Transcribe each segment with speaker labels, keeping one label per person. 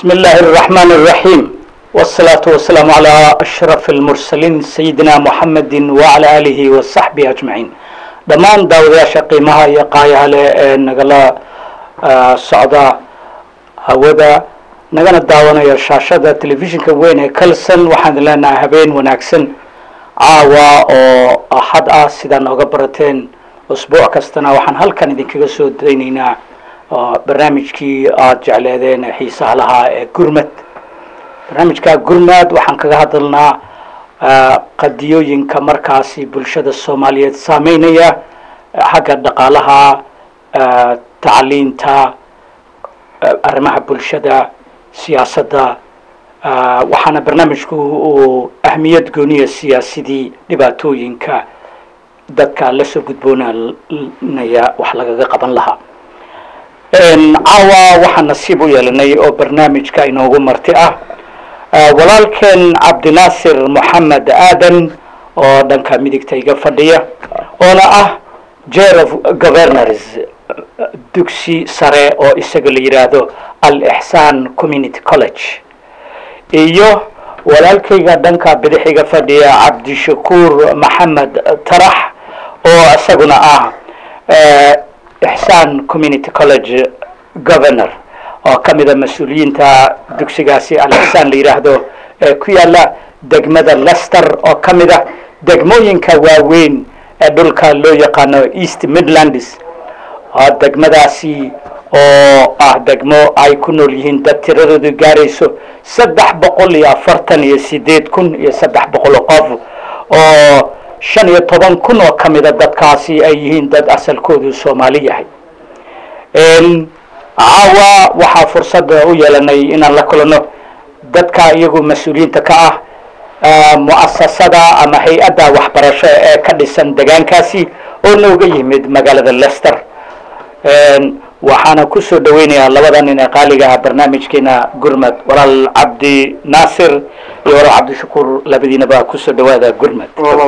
Speaker 1: بسم الله الرحمن الرحيم والصلاة والسلام على أشرف المرسلين سيدنا محمد وعلى آله وصحبه أجمعين dhammaan daawadayaasha qiimaha iyo qaayaha leh ee nagala socda hawada nagana daawanaya shaashada telefishinka weyn ee kalson waxaan leenahay habeen wanaagsan caawa oo axad ah sidaa nooga barateen usbuuc kastana waxaan halkan idinkaga soo daynaynaa barnaamijkii aada jecleedeen ee xiisaha lahaa ee gurmad barnaamijka gurmad waxaan kaga hadalnaa qadiyooyinka markaasi bulshada soomaaliyeed saameynaya xagga dhaqaalaha tacliinta arrimaha bulshada siyaasadda waxaana barnaamijku uu ahmiyad gooniya siyaasidii dhibaatooyinka dadka la soo gudboonanaya wax lagaga qaban lahaa caawa waxaan nasiib u yeelanay oo barnaamijka inoogu marti ah walaalkeen cabdinaasir moxamed aadan oo dhanka midigta iga fadhiya oona ah jer of governors dugsi sare oo isaga la yidhaahdo al ixsaan community college iyo walaalkayga dhanka bidix iga fadhiya cabdishakuur maxamed tarax oo isaguna ah ixsaan community college governor oo ka mida mas-uuliyiinta dugsigaasi al-ixsaan la yidhaahdo ee ku yaala degmada lester oo ka mid ah degmooyinka waaweyn ee dhulka loo yaqaano east midlands degmadaasi oo ah degmo ay ku nool yihiin dad tiradoodu gaarayso saddex boqol iyo afartan iyo sideed kun iyo saddex boqol oo qof oo shan iyo toban kun oo ka mida dadkaasi ay yihiin dad asalkoodu soomaali yahay caawa waxaa fursada u yeelanay inaan la kulanno dadka iyagu mas-uuliyiinta ka ah mu'asasada ama hay-adda waxbarasho ee ka dhisan degaankaasi oo nooga yimid magaalada lester waxaana kusoo dhaweynayaa labada nin ee qaaliga ah barnaamijkeena gurmad walaal cabdi naasir iyo walaal cabdishakuur labadiinaba kusoo dhawaada gurmad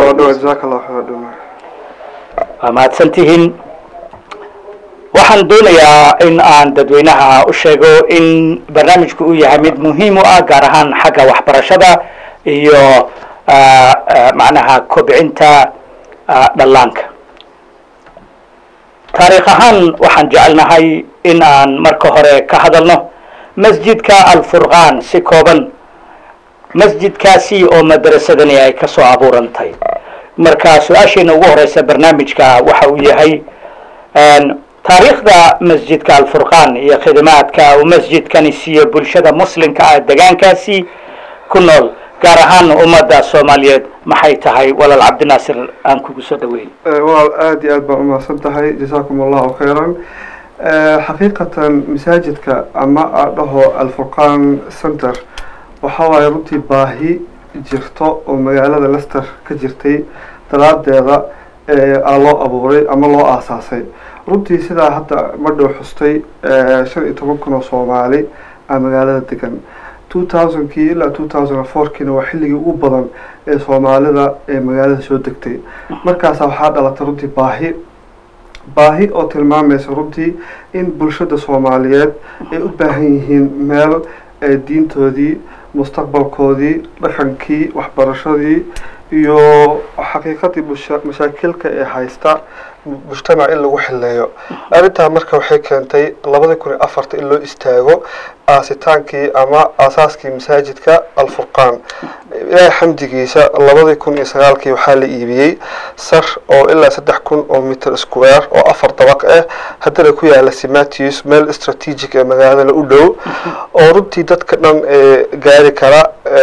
Speaker 1: waa mahadsan tihiin waxaan doonayaa in aan dadweynaha u sheego in barnaamijku uu yahay mid muhiim u ah gaar ahaan xagga waxbarashada iyo macnaha kobcinta dhallaanka taariikh ahaan waxaan jecelnahay in aan marka hore ka hadalno masjidka alfurqaan si kooban masjidkaasi oo madrasadani ay ka soo abuurantay marka su-aasheena ugu horeysa barnaamijka waxa uu yahay taariikhda masjidka alfurqaan iyo khidmaadka uu masjidkani siiyo bulshada muslimka ah degaankaasi ku nool gaar ahaan ummadda soomaaliyeed maxay tahay walaal cabdinaasir aan kugu soo dhaweeyey
Speaker 2: walaal aada iyo aad baan umahadsan tahay jasaakum allahu khayran xaqiiqatan masaajidka ama adhaho alfurqaan center waxa waaye runtii baahi jirto oo magaalada lester ka jirtay daraadeeda aa loo abuuray ama loo aasaasay runtii sidaa hadda madhow xustay shan iyo toban kun oo soomaali a magaalada degan two thousandkii ilaa two thousand and fourkiina waa xilligii ugu badan ee soomaalida ee magaalada soo degtay markaasa waxaa dhalatay runtii baahi baahi oo tilmaamaysa runtii in bulshada soomaaliyeed ay u baahan yihiin meel diintoodii mustaqbalkoodii dhaqankii waxbarashadii iyo xaqiiqadii mashaakilka ee haysta mujtamac in lagu xileeyo arrintaa marka waxay keentay labadii kun iyo afarta in loo istaago aasitaankii ama aasaaskii masaajidka alfurqaan ilaahay xamdigiisa labadii kun iyo sagaalkii waxaa la iibiyey sar oo ilaa saddex kun oo mitter square oo afar dabaq ah haddana ku yaala simatius meel strategic ee magaalada u dhow oo runtii dadka dhan gaari kara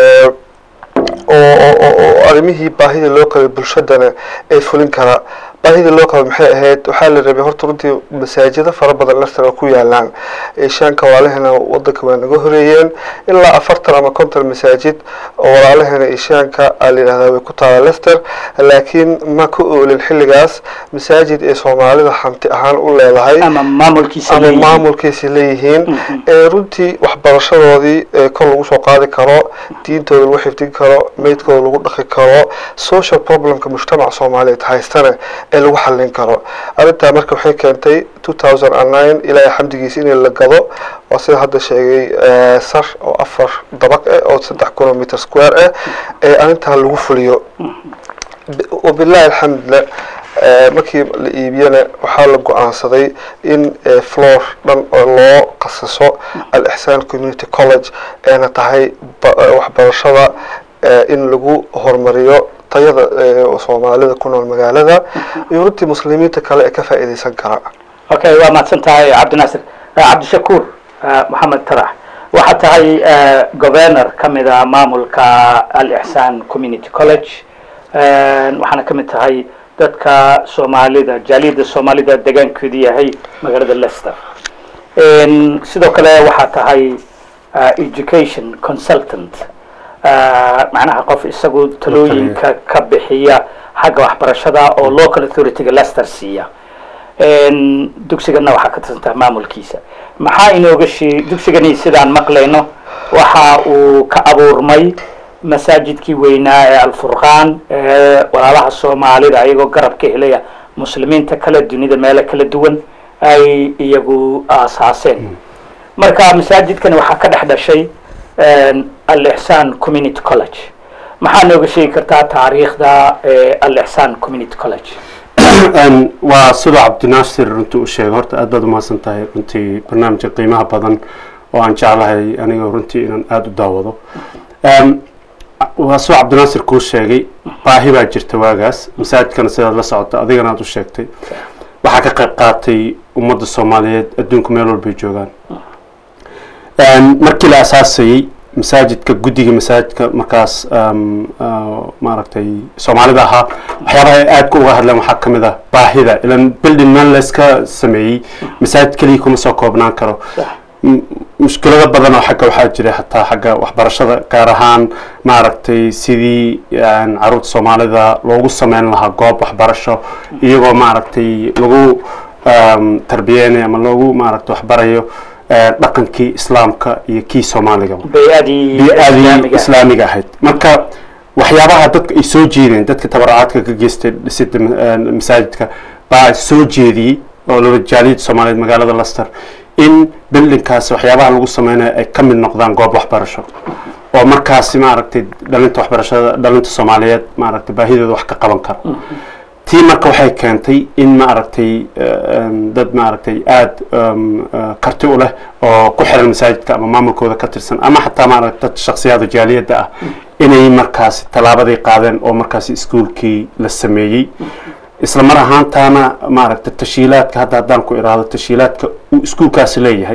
Speaker 2: oo arrimihii baahida loo qabay bulshadana ee fulin kara baahida loo qaba maxay ahayd waxaa la rabay horta runtii masaajido fara badan lester oo ku yaalaan eeshaanka walaalahena wadanka waa naga horeeyeen ilaa afartan ama konton masaajid oo walaalahena eeshaanka aa la yidhahdaa way ku taala lester laakiin ma ka oolin xilligaas masaajid ee soomaalida hanti ahaan u leedahay
Speaker 1: ama maamulkiisa
Speaker 2: ama
Speaker 1: leeyihiin.
Speaker 2: maamulkiisa leeyihiin ee runtii waxbarashadoodii ee kor lagu soo qaadi karo diintooda lagu xifdin karo meydkooda lagu dhaqi karo social problemka mujtamaca soomaaliyeed haystana ee lagu xallin karo arrintaa marka waxay keentay two thousand and nine ilaahay xamdigiisa in la gado waa sida hadda sheegay eh, sar oo afar dabaq ah oo saddex kilometer square ah ee arrintan lagu fuliyo B- wabillahi alxamdulillah eh, markii la iibiyana waxaa la go-aansaday in eh, floor dhan oo loo qasiso al ixsaan community college eena tahay ba- eh, waxbarashada eh, in lagu horumariyo tayada eh, soomaalida ku nool magaalada iyo runtii muslimiinta kale ee ka faa'iidaysan kara
Speaker 1: okay waa mahadsan tahay cabdinaasir Eh, cabdishakuur eh, maxamed tarax waxaa tahay eh, governor ka mid a maamulka al-ixsaan community college Eh, waxaana ka mid tahay dadka soomaalida jaaliyadda soomaalida degaankeedu yahay magaalada leicester En, sidoo kale waxaa tahay eh, education consultant Eh, macnaha qof isagu talooyinka ka bixiya xagga waxbarashada oo local authority-ga leicester siiya En, dugsigana waxaa ka tirsantaha maamulkiisa maxaa inooga shee dugsigani sidaan maqlayno waxa uu ka abuurmay masaajidkii weynaa ee alfurqaan ee walaalaha soomaalida ayagoo garab ka helaya muslimiinta kale dunida meelo kala duwan ay iyagu aasaaseen marka masaajidkani waxaa ka dhex dhashay al-ixsaan community college maxaa nooga sheegi kartaa taariikhda ee al-ixsaan community college
Speaker 3: Een, waa sidoo cabdinaasir runtii u sheegay horta aad baad umahadsan tahay runtii barnaamijka qiimaha badan oo aan jeclahay aniga runtii inaan aada u daawado Een, waa sidoo cabdinaasir kuu sheegay baahi baa jirta waagaas masaajidkana sidaad la socota adigana aad u sheegtay waxaa ka qayb qaatay ummadda soomaaliyeed adduunka meel walbay joogaan Een, markii la asaasayey masaajidka guddiga masaajidka markaas um, uh, maaragtay soomaalida ahaa waxyaabaha ay aadka uga hadleen waxaa ka mid ah baahida ilan building meel layska sameeyey masaajid keliya kuma soo koobnaan karo M- mushkilado badan oo xagga waxaa jira xataa xagga waxbarashada gaar ahaan maaragtay sidii een, caruurta soomaalida loogu sameyn lahaa goob waxbarasho iyagoo maaragtay lagu um, tarbiyeynayo ama loogu maaragtay waxbarayo eh, dhaqankii islaamka iyo kii soomaaliga
Speaker 1: bay-adii
Speaker 3: bi-aadii
Speaker 1: islaamiga
Speaker 3: islaamiga ahayd marka waxyaabaha dadka ay soo jeedeen dadka tabaracaadka ka geystay dhisida ma- een, masaajidka baa soo jeediyey oo laba jaaliyadda soomaaliyeed magaalada leicester in buildingkaasi waxyaabaha lagu sameynayo ay ka mid noqdaan goob waxbarasho oo markaasi maaragtay dhalinta waxbarashada dhalinta soomaaliyeed maaragtay baahidooda wax ka qaban kara tii marka waxay keentay in maaragtay em, dad maaragtay aada em, eh, karti u leh oo ku xiran masaajidka ama maamulkooda ka tirsan ama xataa maaragta dad shakhsiyaada jaaliyadda ah inay markaasi tallaabaday qaadeen oo markaasi iskuulkii la sameeyey isla mar ahaantaana maaragta tashiilaadka hadda haddaan ku iraahdo tashiilaadka uu iskuulkaasi leeyahay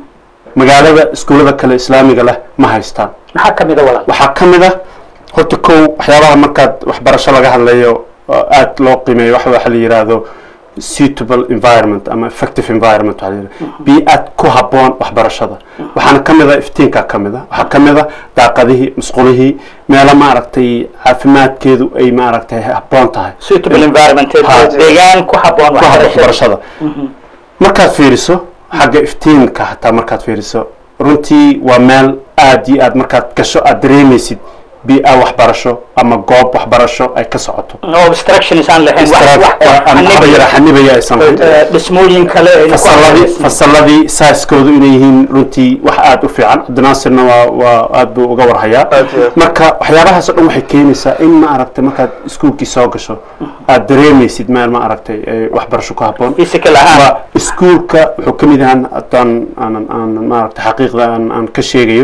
Speaker 3: magaalada iskuullada kale islaamiga leh ma haystaan
Speaker 1: maxaa ka mid a walaal
Speaker 3: waxaa ka mid ah horta kow waxyaabaha markaad waxbarasho laga hadlayo oo aad loo qiimeeyo waxa waxa la yidhaahdo suitable environment ama effective environment waxaa la yidhahdo bii-aad ku habboon waxbarashada waxaana ka mid ah iftiinka ka mid ah waxaa ka mid ah daaqadihii musqulihii meelo maaragtay caafimaadkeedu ay maaragtay habboon tahay
Speaker 1: suitable environment
Speaker 3: Ha.
Speaker 1: deegaan ku habboon
Speaker 3: ku habboon
Speaker 1: waxbarashada
Speaker 3: waxbarashada markaad fiiriso xagga iftiinka hataa markaad fiiriso runtii waa meel aad iyo aad markaad gasho aad dareemaysid bi-a waxbarasho ama goob waxbarasho ay ka socoto
Speaker 1: no obstructions aan lahayn wax wax
Speaker 3: xanibaya xanibaya aysan lahayn
Speaker 1: Eh, dhismooyin kale ayna ku
Speaker 3: fasaladii
Speaker 1: hareeraysan.
Speaker 3: fasaladii saaskoodu inay yihiin runtii wax aada u fiican cabdinaasirna waa waa aad buu uga warhayaa
Speaker 2: Aad iyo aad.
Speaker 3: marka waxyaabahaas oo dhan waxay keenaysaa in ma aragtay markaad iskuulkii soo gasho aad dareemaysid meel ma aragtay ay waxbarasho ku habboon
Speaker 1: physical ahaan
Speaker 3: waa iskuulka wuxuu ka mid yahaan haddaan aanan aanan maaragtay xaqiiqda aan aan ka sheegayo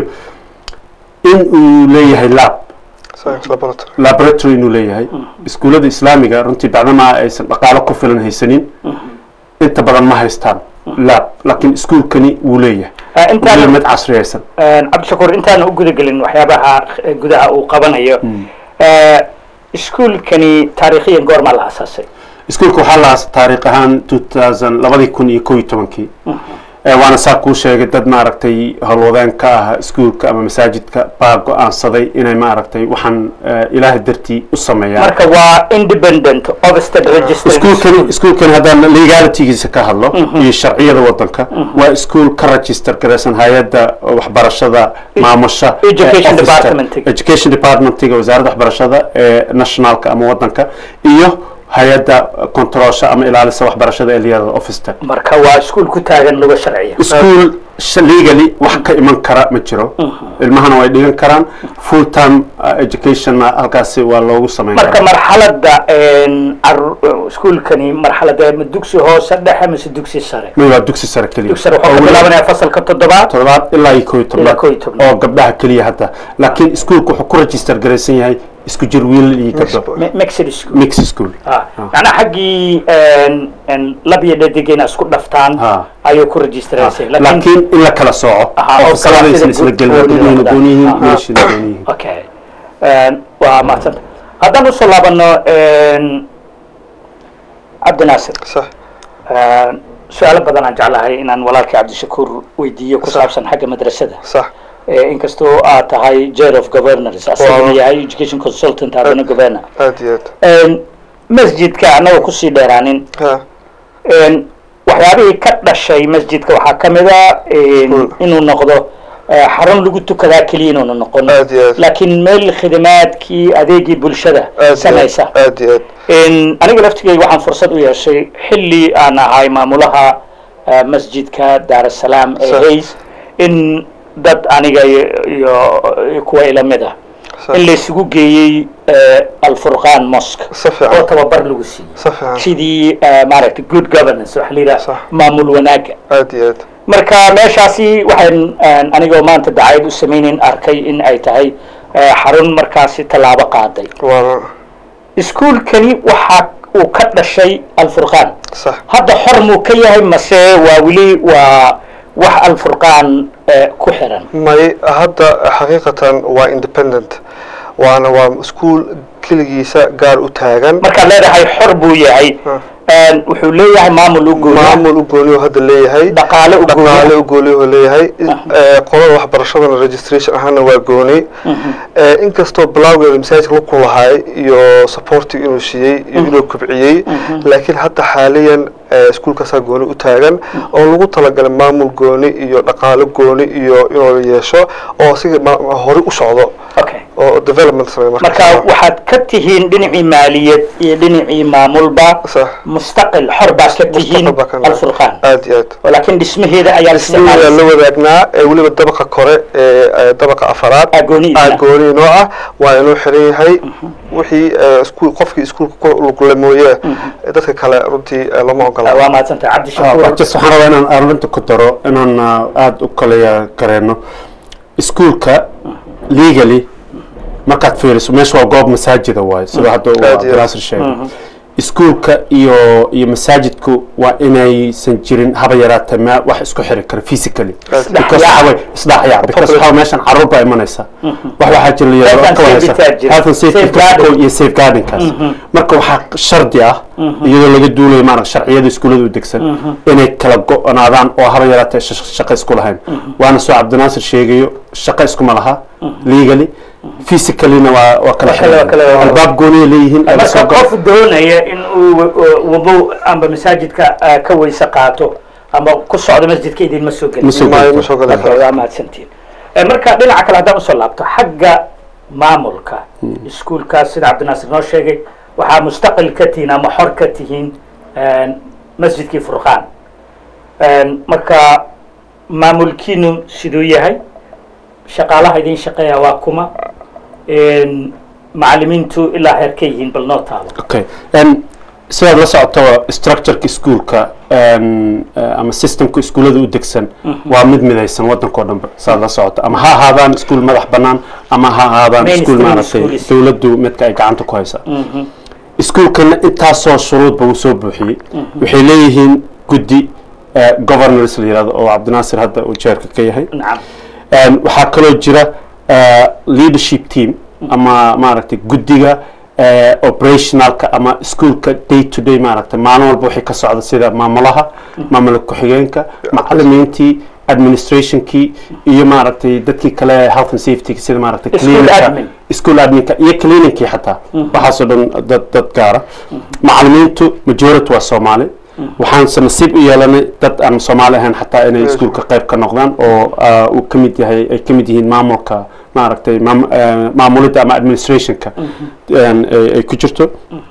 Speaker 3: in uu leeyahay lab
Speaker 2: science laboratory
Speaker 3: laboratory inuu leeyahay iskuullada islaamiga runtii bacdamaa aysan dhaqaalo ku filan haysanin inta badan ma haystaan lab laakiin iskuulkani wuu leeyahay
Speaker 1: Eh,
Speaker 3: wuu
Speaker 1: intaan
Speaker 3: leeyahay mid casriyaysan
Speaker 1: Eh, cabdishakuur intaan u gudagelin waxyaabaha eh, gudaha uu qabanayo Eh, iskuulkani taariikhiyan goormaa la asaasay
Speaker 3: iskuulka waxaa la aasay taariikh ahaan 2000 labadii kun iyo kow iyo tobankii Eh, waana saa kuu sheegay dad maaragtay howlwadeen ka ah iskuulka ama masaajidka baa go-aansaday inay maaragtay waxaan eh, ilaahay dartii u sameeyaan
Speaker 1: marka waa independent obsted registered
Speaker 3: iskuulkani iskuulkani haddaan legalitygiisa ka hadlo iyo sharciyada wadanka waa iskuul ka register garaysan hay-adda waxbarashada maamusha ee
Speaker 1: Education
Speaker 3: office-ka.
Speaker 1: Department-iga.
Speaker 3: education departmentiga wasaaradda waxbarashada ee nationalka ama wadanka iyo hay-adda controlsha ama ilaalisa waxbarashada ee layirahdo office
Speaker 1: marka waa iskuul ku taagan luga sharciya
Speaker 3: school legally wax ka iman kara ma jiro ilmahana way dhigan karaan full time educationna halkaasi waa loogu samayn
Speaker 1: marka
Speaker 3: karaa
Speaker 1: marxaladda iskuulkani marxaladda ma dugsi hoose dhexe mise dugsi sare
Speaker 3: may waa dugsi sare keliya
Speaker 1: dugsi sare
Speaker 3: Oo
Speaker 1: wuxuu ka
Speaker 3: weli-
Speaker 1: bilaabanaya fasalka toddobaad
Speaker 3: toddobaad ilaa iyo koo iyo
Speaker 1: Ilaa koo iyo
Speaker 3: tobnaad
Speaker 1: tobnaad.
Speaker 3: oo gabdhaha keliya hadda laakiin iskuulku wuxuu ku register garaysan yahay isku jir wiilal iyo gabdho
Speaker 1: Mi- mixed school
Speaker 3: mix school
Speaker 1: Ah, macnaha xaggii lab iyo dhadig inay isku dhaftaan
Speaker 3: Ah.
Speaker 1: ayuu ku registraysay
Speaker 3: laakiin in la kala sooco
Speaker 1: Aha, oo
Speaker 3: oo fasaladaysan
Speaker 1: kala
Speaker 3: isla
Speaker 1: sida
Speaker 3: gelin
Speaker 1: gooni
Speaker 3: dadweyne
Speaker 1: noqdaan.
Speaker 3: gooni yihiin
Speaker 1: Aha.
Speaker 3: wiilashina gooni yihiin
Speaker 1: okay waa mahadsanta haddaan usoo laabano cabdi naasir
Speaker 2: sax
Speaker 1: su-aalo badan aan jeclahay inaan walaalkii cabdishakuur weydiiyo ku saabsan xagga madrasada
Speaker 2: sax
Speaker 1: Eh, inkastoo aad tahay chair of governors asagana
Speaker 2: Wow.
Speaker 1: yahay education consultant haddana governor
Speaker 2: aad iyo aad
Speaker 1: masjidka annaga kusii dheeraanin
Speaker 2: ha
Speaker 1: Een, waxyaabihii ka dhashay masjidka waxaa ka mid a een,
Speaker 2: Hmm.
Speaker 1: inuu noqdo eh, xarun lagu tukadaa keliya inuuna noqon
Speaker 2: Aad iyo aad.
Speaker 1: laakiin meel khidmaadkii adeegii bulshada
Speaker 2: aad iyo aad
Speaker 1: samaysa
Speaker 2: aad iyo aad
Speaker 1: Een, aniga laftigeyga waxaan fursad u yeeshay xilli aan ahay maamulaha eh, masjidka daar salaam ee
Speaker 2: Sax.
Speaker 1: hays in dad aniga iyo iyo kuwa ila mid ah
Speaker 2: sax
Speaker 1: in laysugu geeyey eh, alfurqaan mosque
Speaker 2: si
Speaker 1: oo
Speaker 2: fiican
Speaker 1: tababar lagu siiyey
Speaker 2: si fiican
Speaker 1: sidii eh, maaragtay good governance waxa la yidhaha
Speaker 2: Sax.
Speaker 1: maamul wanaaga
Speaker 2: aad iyo aad
Speaker 1: marka meeshaasi waxaan aan anigoo maanta dacayad u samaynayn arkay in ay tahay eh, xarun markaasi tallaabo qaaday
Speaker 2: waana
Speaker 1: iskuulkani waxa uu ka dhashay alfurqaan
Speaker 2: sax
Speaker 1: hadda xor muu ka yahay mase waa weli waa wax alfurqaan eh, ku xiran
Speaker 2: may hadda xaqiiqatan waa independent waana waa iskuul keligiisa gaar u taagan
Speaker 1: markaad leedahay xor buu yahay
Speaker 2: Ah.
Speaker 1: een, wuxuu leeyahay maamul u gooya
Speaker 2: maamul u gooniyo hadda leeyahay
Speaker 1: dhaqaale u
Speaker 2: dhaqaale
Speaker 1: gooya
Speaker 2: u gooniyo leeyahay Eh, qolada waxbarashadana registration ahaana waa gooni Eh, inkastoo bilowgeeda masaajidka laku lahaay iyo supporti inuu siiyey iyo inuu kobciyey laakiin hadda xaaliyan eh, iskuulkaasaa gooni u taagan oo lagu talagalay maamul gooni iyo dhaqaale gooni iyo inuu yeesho oo siga ma- ma- hore u socdo
Speaker 1: okay
Speaker 2: oo development sameeyo
Speaker 1: marka waxaad ka tihiin dhinacii maaliyad iyo dhinacii maamulba
Speaker 2: sax
Speaker 1: mustaqil xor baad ka tihiin
Speaker 2: Mustaqil baa ka nahay.
Speaker 1: alfurqaan
Speaker 2: aad iyo aad
Speaker 1: laakiin dhismaheeda ayaa
Speaker 2: isniyaa la wadaagnaa ee weliba dabaqa kore ee ee dabaqa afaraad
Speaker 1: Agooniina.
Speaker 2: agooni noo ah waa inuu xiran yahay wixii ee, iskuul qofkii iskuulka ku lugla mooye ee dadka kale runtii ee, lama ogola
Speaker 1: waa mahadsantahay cabdi shakuur
Speaker 3: just waxaan rabaa inaan arrinta ku daro inaan ah, aada u kala gareeno iskuulka legally markaad fiiriso meesha waa goob masaajida waaye sida hadda uu
Speaker 2: Aad iyo aad.
Speaker 3: abdinaasir sheegay iskuulka iyo iyo masaajidku waa inaysan jirin haba yaraatee me wax isku xiri kara physically
Speaker 2: Aad.
Speaker 3: because waxa way isdhaxyaac because waxa way meeshan caruur baa imanaysa wax waxaa jira la
Speaker 1: Health and
Speaker 3: yidhahdo ka
Speaker 1: safety
Speaker 3: wareysa
Speaker 1: taa jira.
Speaker 3: health and safety
Speaker 1: Safeguarding.
Speaker 3: protocol iyo safeguardingkaas marka waxaa shardi ah iyadoo laga duulayo maarag sharciyada iskuullada u degsan inay kala go-naadaan oo haba yaraatee sh- shaqo isku lahayn waana soo cabdinaasir sheegayo shaqo iskuma laha legally physicallyna waa waa kala
Speaker 1: Waa kala- waa kala-
Speaker 3: xiran albaab gooniya leeyihiin ay
Speaker 1: marka
Speaker 3: soo
Speaker 1: qof doonaya in uu uh, wado amba masaajidka uh, ka weyse qaato ama ku socdo masjidka idinma soo gelin
Speaker 3: Ma soo
Speaker 2: maayo
Speaker 3: gelin.
Speaker 2: ma soo galan
Speaker 1: Okay, waa mahadsantiin Eh, marka dhinaca kale haddaan usoo laabto xagga maamulka iskuulkaas sida cabdinaasir noo sheegay waxaa mustaqil ka tihiin ama xor ka tihiin een, masjidkii furqaan Een, marka maamulkiinu siduu yahay shaqaalaha idin shaqeeya waa kuma Een, macalimiintu ilaa heer ka yihiin bal noo taalo
Speaker 3: okay um, sidaad la socoto structureka iskuulka um, uh, ama systemka iskuullada u degsan waa mid midaysan waddanka oo dhanba sidaad la socoto ama ha ahaadaan iskuul madax bannaan ama ha ahaadaan iskuul
Speaker 1: Mainstream
Speaker 3: maaragtay
Speaker 1: schools.
Speaker 3: dowladdu midka ay gacanta ku haysa iskuulkana intaasoo shuruudba uu soo buuxiyey waxay leeyihiin guddi uh, governors la yihahdo oo cabdinaasir hadda uu jeerka ka yahay
Speaker 1: nacam
Speaker 3: Um, waxaa kaloo jira uh, leadership team ama maaragtay guddiga uh, operationalka ama iskuolka day to day maaragtay maalin walba wixii ka socda sida maamulaha maamula ku-xigeenka macalimiintii administrationkii iyo maaragtay dadkii kale health and safety sida maaragtay
Speaker 1: School
Speaker 3: clinica-
Speaker 1: admin.
Speaker 3: school adminka iyo clininkii xataa waxaasoo dhan dad dad gaara macalimiintu majority waa soomaali waxaanse nasiib u yeelanay dad aan soomaali ahayn xataa inay iskuulka qayb ka noqdaan oo ah, uu ka mid yahay ay ka mid yihiin maamulka maaragtay maam- eh, maamulidda ama administrationka een, ay ay ku jirto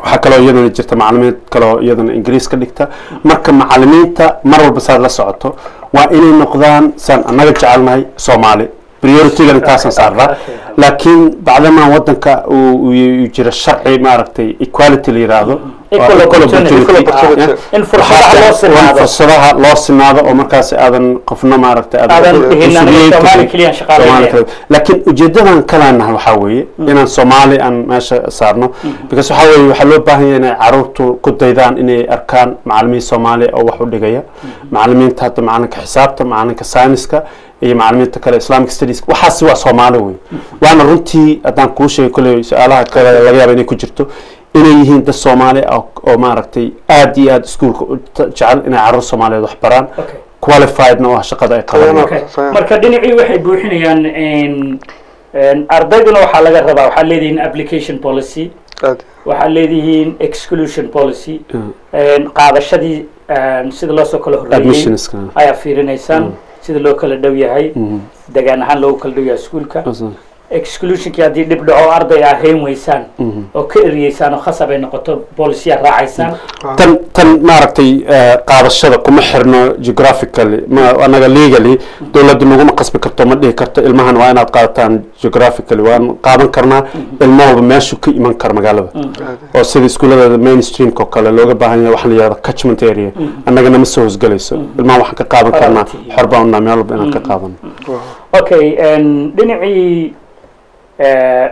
Speaker 3: waxaa kaloo iyadana jirta macalimiin kaloo iyadana ingiriis ka dhigta marka macalimiinta mar walba saad la socoto waa inay noqdaan saan annaga jecelnahay soomaali prioritygan intaasaan saarnaa laakiin bacdamaa wadanka uu uu jira sharci maaragtay equality la yiraahdo
Speaker 1: Equal opportunity. in fursadaha loo sinaado
Speaker 3: fursadaha loo sinaado oo markaas aadan qofna maaragtay
Speaker 1: Aadan dhihin aniga
Speaker 3: mas-uuliyiin
Speaker 1: Soomaali
Speaker 3: karin.
Speaker 1: keliya shaqaaleynaya.
Speaker 3: Soomaali kaliya. laakiin ujeedadan kaleenahay waxaa weeye inaan soomaali aan meesha saarno because waxaa weeye waxaa loo baahan yahay inay caruurtu ku daydaan inay arkaan macalimiin soomaali oo wax u dhigaya macalimiinta hadda macalinka xisaabta macalinka sayniska iyo macalimiinta kale islamic studies waxaasi waa soomaali wey waana runtii haddaan kuu sheegay kolley su-aalaha kale laga yaaba inay ku jirto inay yihiin dad soomaali ah oo maaragtay aad iyo aad iskuulka u ta- jecel inay caruur soomaaliyeed wax baraan
Speaker 1: Okay.
Speaker 3: qualifiedna oo ah shaqada ay qabanayaan
Speaker 1: Okay.
Speaker 2: Sayan.
Speaker 1: marka dhinacii waxay buuxinayaan een, een, ardayduna waxaa laga rabaa waxaad leedihiin application policy
Speaker 2: aad
Speaker 1: waxaad leedihiin exclusion policy
Speaker 3: Mm.
Speaker 1: een, qaadashadii een, sida loo soo kala horreeyey
Speaker 3: admissionska
Speaker 1: ayaa fiirinaysaan sida loo kala dhow yahay
Speaker 3: Mhm.
Speaker 1: degaan ahaan loogu kala dhow yahay iskuulka
Speaker 3: Awesome.
Speaker 1: exclusionkii haddii dhib dhaco arday aa hayn weysaan
Speaker 3: Mhm.
Speaker 1: oo ka eriyeysaan oo khasab ay noqoto bolisiyaa raacaysaan
Speaker 3: tan tan maaragtay eh, qaadashada kuma xirno geographically ma anaga legally dowladda naguma qasbi karto ma dhihi karto ilmahan waa inaad qaadataan geographically waan qaadan karnaa ilmo walba meeshu ka iman kara magaalada oo sida iskuullada mainstreamka oo kale looga baahan yahay waxaa la yihahda catchment area annagana ma soo hosgelayso ilmaha waxaan ka qaadan karnaa
Speaker 1: Priority.
Speaker 3: xor baan unaa meel walba inaan ka qaadano
Speaker 1: okay een, dhinacii eh,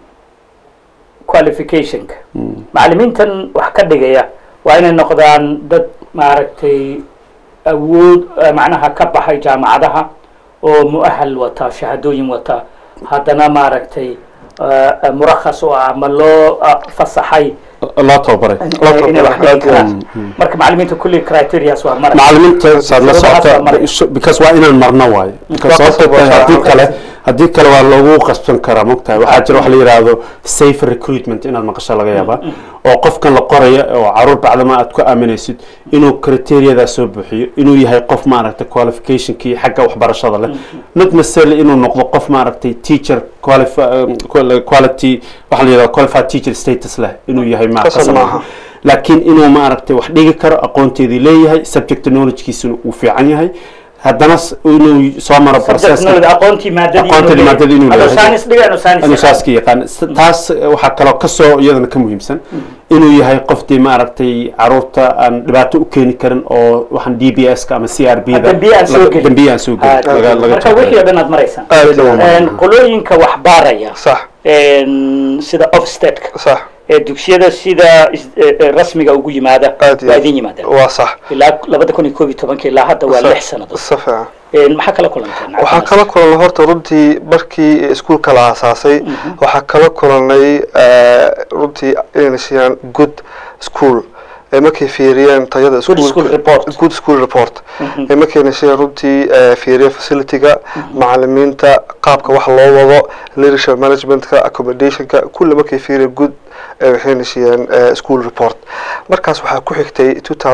Speaker 1: qualificationka macalimiintan wax ka dhigaya waa inay noqdaan dad maaragtay awood eh, macnaha ka baxay jaamacadaha oo muahal wata shahaadooyin wata haddana maaragtay eh, eh, murakhas oo ah ama loo ah, fasaxay
Speaker 3: loo tababaray
Speaker 1: eh, inay wax dhigi karaan marka macalimiinta kulli criterias waa mara
Speaker 3: macalimiinta saad la
Speaker 1: Shuruudahaas waa maraya.
Speaker 3: socota because waa inaan marno waayo because
Speaker 2: Waa
Speaker 3: sababtoo
Speaker 2: qasab,
Speaker 3: tahay
Speaker 2: waa
Speaker 3: haddii
Speaker 2: qasab.
Speaker 3: kale haddii kale waa loogu qasban karaa mogtahay waxaa jira wax la yidhaahdo safe recruitment inaad maqasho laga yaabaa oo qofkan la qoraya oo caruur bacdama aad ku aaminaysid inuu criteeriyadaa soo buuxiyo inuu yahay qof maaragtay qualificationkii xagga waxbarashada leh not necessarily inuu noqdo qof maaragtay teacher qualifi- um, qual- quality waxa la yidhahdo qualified teacher status leh inuu yahay ma
Speaker 2: Qasab
Speaker 3: qasab
Speaker 2: maaha.
Speaker 3: maaha laakiin inuu maaragtay wax dhigi karo aqoonteedii leeyahay subject knowledgekiisuna uu fiican yahay haddana s- inuu soo maro
Speaker 1: subject knowledge aqoontii maadadii
Speaker 3: Aqoontii maadadii inuu
Speaker 1: Adoo
Speaker 3: leeyahay.
Speaker 1: science dhiga inuu science
Speaker 3: inuu
Speaker 1: yaqaan.
Speaker 3: saaska yaqaan S- taas eh, waxaa kaloo kasoo iyadana ka muhiimsan inuu yahay qoftii maaragtay caruurta aan dhibaato u keeni karin oo waxaan d b s ka ama c r b da
Speaker 1: dambiye aan soo
Speaker 3: laga-
Speaker 1: gelin.
Speaker 3: dambiye aan soo gelin
Speaker 1: Ah,
Speaker 3: laga- laga
Speaker 1: marka
Speaker 3: jecel.
Speaker 1: wixii oo dhan aad maraysaan
Speaker 2: aad iyo aad.
Speaker 1: Een, qolooyinka wax baaraya
Speaker 2: sax
Speaker 1: een, sida offstateka
Speaker 2: sax
Speaker 1: ee dugsiyada sida is- ee, ee, rasmiga ugu yimaada
Speaker 2: aad iyo
Speaker 1: waa
Speaker 2: aad.
Speaker 1: idin yimaadaan
Speaker 2: waa sax
Speaker 1: ilaa labada kun iyo koob iyo tobanka ilaa hadda waa
Speaker 2: Sax.
Speaker 1: lix sannadood
Speaker 2: si fiican
Speaker 1: Een, maxaa kala kulanteen
Speaker 2: waxaa kala kulanay horta runtii markii iskuulka la aasaasay waxaa kala kulanay eh, runtii inayna siiyaan good school ee markay fiiriyeen tayada
Speaker 1: Good school report.
Speaker 2: good school report ee markayna siiyaan runtii eh, fiiriyeen facilityga macalimiinta qaabka wax loo wado leadership managementka accommodationka kulli markay fiiriyeen good eh, waxayna siiyeen eh, school report markaas waxaa ku xigtay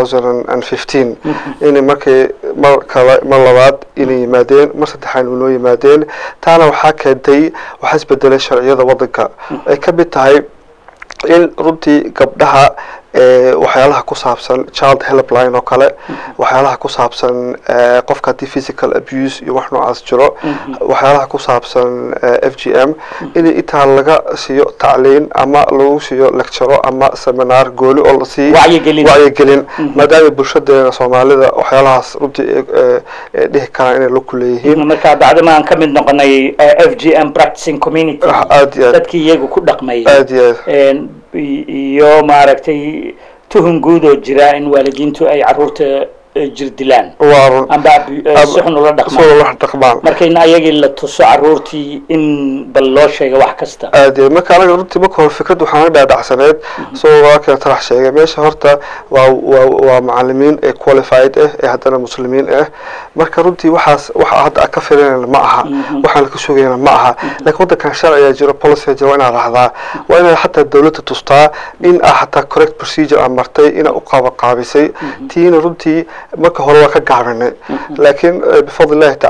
Speaker 2: 2015 inay markay mar kale mar labaad inay yimaadeen mar saddexaan inoo yimaadeen taana waxaa keentay waxaa isbedelay sharciyada wadanka ay ka mid tahay in runtii gabdhaha ee, waxyaalaha ku saabsan child helpline oo kale waxyaalaha ku saabsan ee, qofka haddii physical abuse iyo wax noocaas jiro waxyaalaha ku saabsan ee, f g m in intaa laga siiyo tacliin ama lagu siiyo lecturo ama seminar gooli oo la siiyo
Speaker 1: Wacyigelin.
Speaker 2: wacyigelin maadaama bulshadeena soomaalida waxyaalahaas runtii ay- ee, ee dhihi karaan inay la kuleeyihiin
Speaker 1: marka bacdama aan ka mid noqonay eh, f g m practicing community
Speaker 2: aad iyo aad
Speaker 1: dadkii iyagu ku dhaqmayay
Speaker 2: aad iyo aad
Speaker 1: Een, i- iyo maaragtay tuhun guud oo jira in waalidiintu ay caruurta eh, jirdilaan
Speaker 2: waa run
Speaker 1: amba ab- eh, si xun ula dhaqmaan
Speaker 2: soo wax dhaqmaan
Speaker 1: marka in ayagii la tuso caruurtii in bal loo sheega wax kasta
Speaker 2: aad iyo aad. marka anaga runtii marka hore fikrad waxaan dhaadhacsaneed soo walaalkeen tarax sheegay meesha horta waa waa waa macalimiin ee qualified ah ee haddana muslimiin ah marka runtii waxaas waxa hadda aan ka filanayna ma aha waxaan ka sugayna ma aha laakiin wadankan sharciga jiro policy jiro waa inaad raacdaa waa inaad xataa dawladda tustaa in aa xataa correct procedure aan martay inaa u qaabaqaabisay tiina runtii marka hore waa ka gaabinay laakiin eh, bifadli illahi tacaala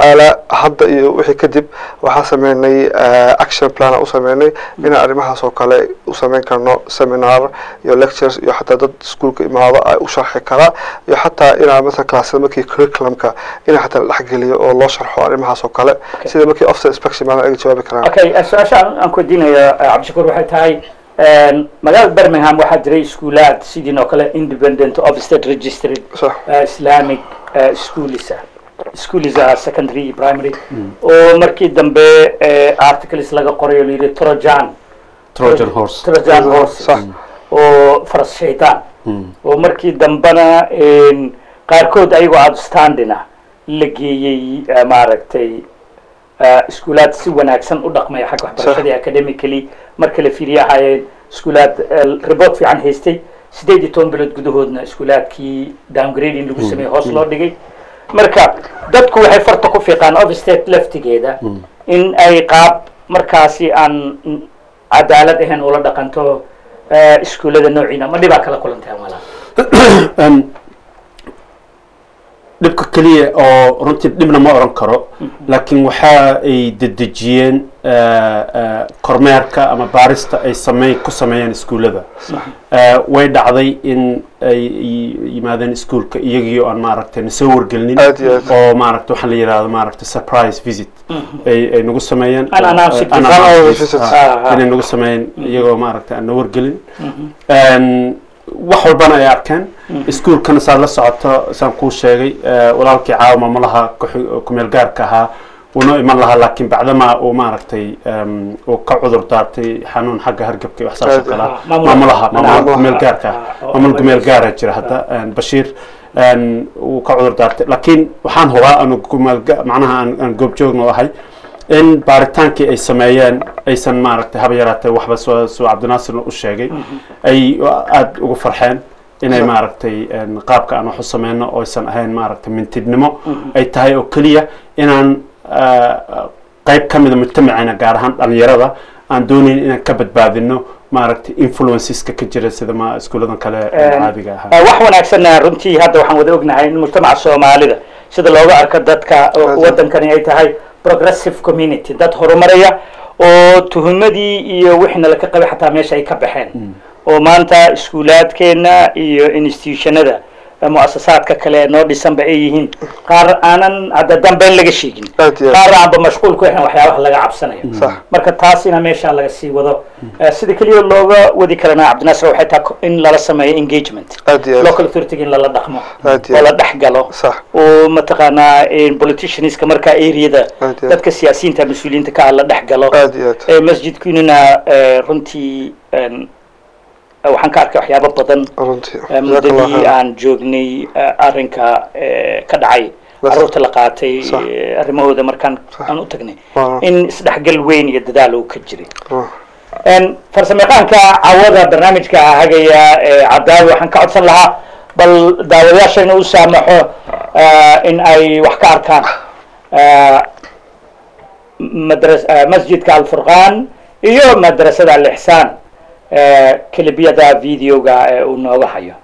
Speaker 2: hadda iyo wixii kadib waxaa sameynay eh, action plan u sameynay inaan arrimahaas oo kale u sameyn karno seminar iyo lectures iyo xataa dad iskuulka imaado ay u sharxi karaa iyo xataa inaan مثلا classada markii curriculumka in xataa la dhexgeliyo oo loo sharxo arrimahaas oo kale sida markii officer inspection baan aga jawaabi karaan
Speaker 1: okay eh, su-aasha aan aan ku weydiinaya eh, cabdishakuur waxay tahay een, magaalada birmingham waxaa jiray iskuulaad sidiin oo kale independent of state registered
Speaker 2: صح
Speaker 1: uh, islamic uh, schools ah schools ah secondary primary oo markii dambe uh, articles laga qoray oo layidhi trojan
Speaker 3: trojan horse
Speaker 1: trojan horse
Speaker 2: صح
Speaker 1: oo faras shaytaan oo markii dambena een, qaarkood ayagoo outstanding ah la geeyey uh, maaragtay uh, iskuulaad si wanaagsan u dhaqmaya xagga waxbarashadii academically marka la fiiriye ahaayeen iskuulaad uh, report fiican haystay sideed iyo toban bilood gudahoodna iskuulaadkii downgrading lagu sameeyey hoos loo dhigay marka dadku waxay farta ku fiiqaan ofstate laftigeeda in ay qaab markaasi aan cadaalad ahayn ula dhaqanto eh, iskuullada noociina ma dhibaa kala kulantahay walaal
Speaker 3: Em, dhibka keliya oo runtii dhibna ma oran karo laakiin waxa ay dedejiyeen eh, eh, kormeerka ama baarista ay sameyn ku sameeyeen iskuullada Eh, way dhacday in ay y- yimaadeen iskuulka iyagii oo aan maaragtay nasoo wargelinin
Speaker 2: Aad iyo aad.
Speaker 3: oo maaragta waxaa la yidhahdo maaragta surprise visit ay ay nagu sameeyeen
Speaker 1: Unannounced
Speaker 3: Eh,
Speaker 1: visit.
Speaker 3: unannounced
Speaker 2: Visit.
Speaker 3: visit,
Speaker 1: Ah,
Speaker 3: ah,
Speaker 1: ah.
Speaker 3: inay nagu sameeyeen iyagoo maaragta aan na wargelin Een, wax walbana ay arkeen iskuulkana saad la socoto saan kuu sheegay eh, walaalkii caawa maamulaha ku- kumeel gaarka ahaa wuunoo iman lahaa laakiin bacdamaa uu maaragtay em, uu ka cudur daartay xanuun xagga hargabka iyo wax saas oo
Speaker 2: Aad-
Speaker 3: kale ah.
Speaker 1: ah, maamulaha.
Speaker 3: maamulaha maamulaha
Speaker 1: Maamulaha.
Speaker 3: kumeel gaarka
Speaker 1: Ah,
Speaker 3: ah
Speaker 1: oo-
Speaker 3: maamul kumeel gaara jira hadda een, bashiir een, uu ka cudur daartay laakiin waxaan hubaa anu kumeel ga- macnaha aan aan goobjoogna u ahay in baaritaankii ay sameeyeen aysan maaragtay haba yaraatee waxba soo soo cabdinaasirna u sheegay ay aada ugu farxeen inay maaragtay een, qaabka aan wax u sameyno oo aysan ahayn maaragtay mintidnimo ay tahay oo keliya inaan ah, qayb ka mida mujtamacina gaar ahaan dhalinyarada aan doonayn inaan ka badbaadino maaragtay influenceska ka jira sida ma iskuuladan kale ee
Speaker 1: Een,
Speaker 3: caadiga ahaa
Speaker 1: Eh, wax wanaagsanna runtii hadda waxaan wada ognahay in mujtamaca soomaalida sida looga arko dadka oo
Speaker 2: Aad.
Speaker 1: wadankani ay tahay progressive community dad horumaraya oo tuhumadii iyo wixina laka qabay xataa meesha ay ka baxeen oo maanta iskuulaadkeena iyo institutionada eh, muasasaadka kale ee noo dhisanba ay yihiin qaar aanan hadda dambeyn laga sheegin
Speaker 2: Aad iyo aad.
Speaker 1: qaar aanba mashquul ku ahayn waxyaabaha laga cabsanayo
Speaker 2: صح
Speaker 1: marka taasina meesha laga sii wado Eh, sida keliya looga wadi karana cabdinaasir waxay tahay ko- in lala sameeyo engagement
Speaker 2: aad iyo aad.
Speaker 1: local authority in lala dhaqmo
Speaker 2: Aad iyo
Speaker 1: oo
Speaker 2: aad.
Speaker 1: la dhex galo
Speaker 2: صح
Speaker 1: oo mataqaanaa eh, politicianska markaa areada
Speaker 2: Aad iyo aad.
Speaker 1: dadka siyaasiyiinta mas-uuliyiinta ka ah la dhex galo
Speaker 2: aad iyo aad.
Speaker 1: Eh, masjidkunina eh, runtii en, eh, waxaan ka arkay waxyaabo badan
Speaker 2: runtii
Speaker 1: eh,
Speaker 2: Jazakallah
Speaker 1: muddadii
Speaker 2: khairan.
Speaker 1: aan joognay eh, arrinka eh, ka dhacay
Speaker 2: Bas.
Speaker 1: carruurta la qaatay
Speaker 2: Sax.
Speaker 1: eh, arrimahooda markaan
Speaker 2: Sax.
Speaker 1: aan u tagnay
Speaker 2: Waa.
Speaker 1: in isdhexgal weyn iyo dadaal uu ka jiray
Speaker 2: Waa.
Speaker 1: En, farsamayaqaanka cawada barnaamijka hagaya ee cadaawi waxaan ka codsan lahaa bal daawadayaasha inuu u saamaxo eh, in ay wax ka arkaan eh, madras- eh, masjidka alfurqaan iyo madrasada alixsaan eh, kelibiyada videoga ee uu nooga hayo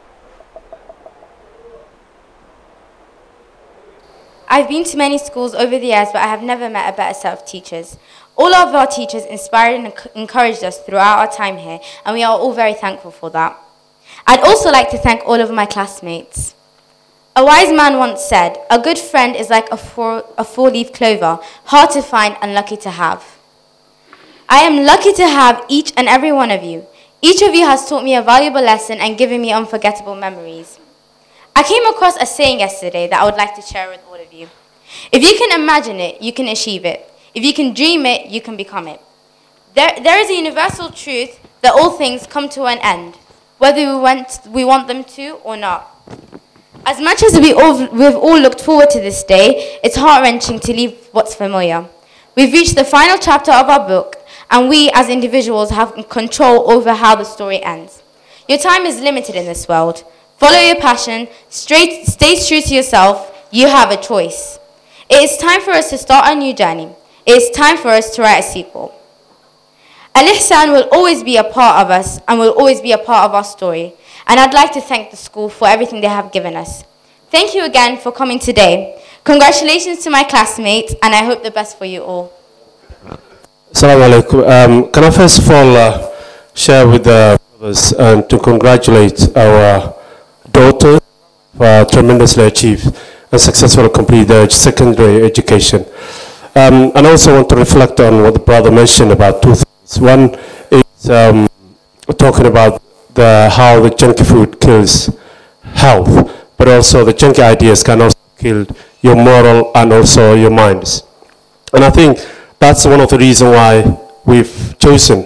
Speaker 4: I've been to many schools over the years, but I have never met a better set of teachers. All of our teachers inspired and enc- encouraged us throughout our time here, and we are all very thankful for that. I'd also like to thank all of my classmates. A wise man once said, A good friend is like a four, a four leaf clover, hard to find and lucky to have. I am lucky to have each and every one of you. Each of you has taught me a valuable lesson and given me unforgettable memories. I came across a saying yesterday that I would like to share with all of you. If you can imagine it, you can achieve it. If you can dream it, you can become it. There, there is a universal truth that all things come to an end, whether we want, we want them to or not. As much as we all, we've all looked forward to this day, it's heart wrenching to leave what's familiar. We've reached the final chapter of our book, and we as individuals have control over how the story ends. Your time is limited in this world. Follow your passion, straight, stay true to yourself. You have a choice. It is time for us to start a new journey. It is time for us to write a sequel. Al Ihsan will always be a part of us and will always be a part of our story. And I'd like to thank the school for everything they have given us. Thank you again for coming today. Congratulations to my classmates, and I hope the best for you all.
Speaker 3: Assalamu alaikum. Um, can I first of all uh, share with the brothers and to congratulate our daughter for tremendously achieved and successfully complete their secondary education. Um, and I also want to reflect on what the brother mentioned about two things. One is um, talking about the, how the junky food kills health, but also the junky ideas can also kill your moral and also your minds. And I think that's one of the reasons why we've chosen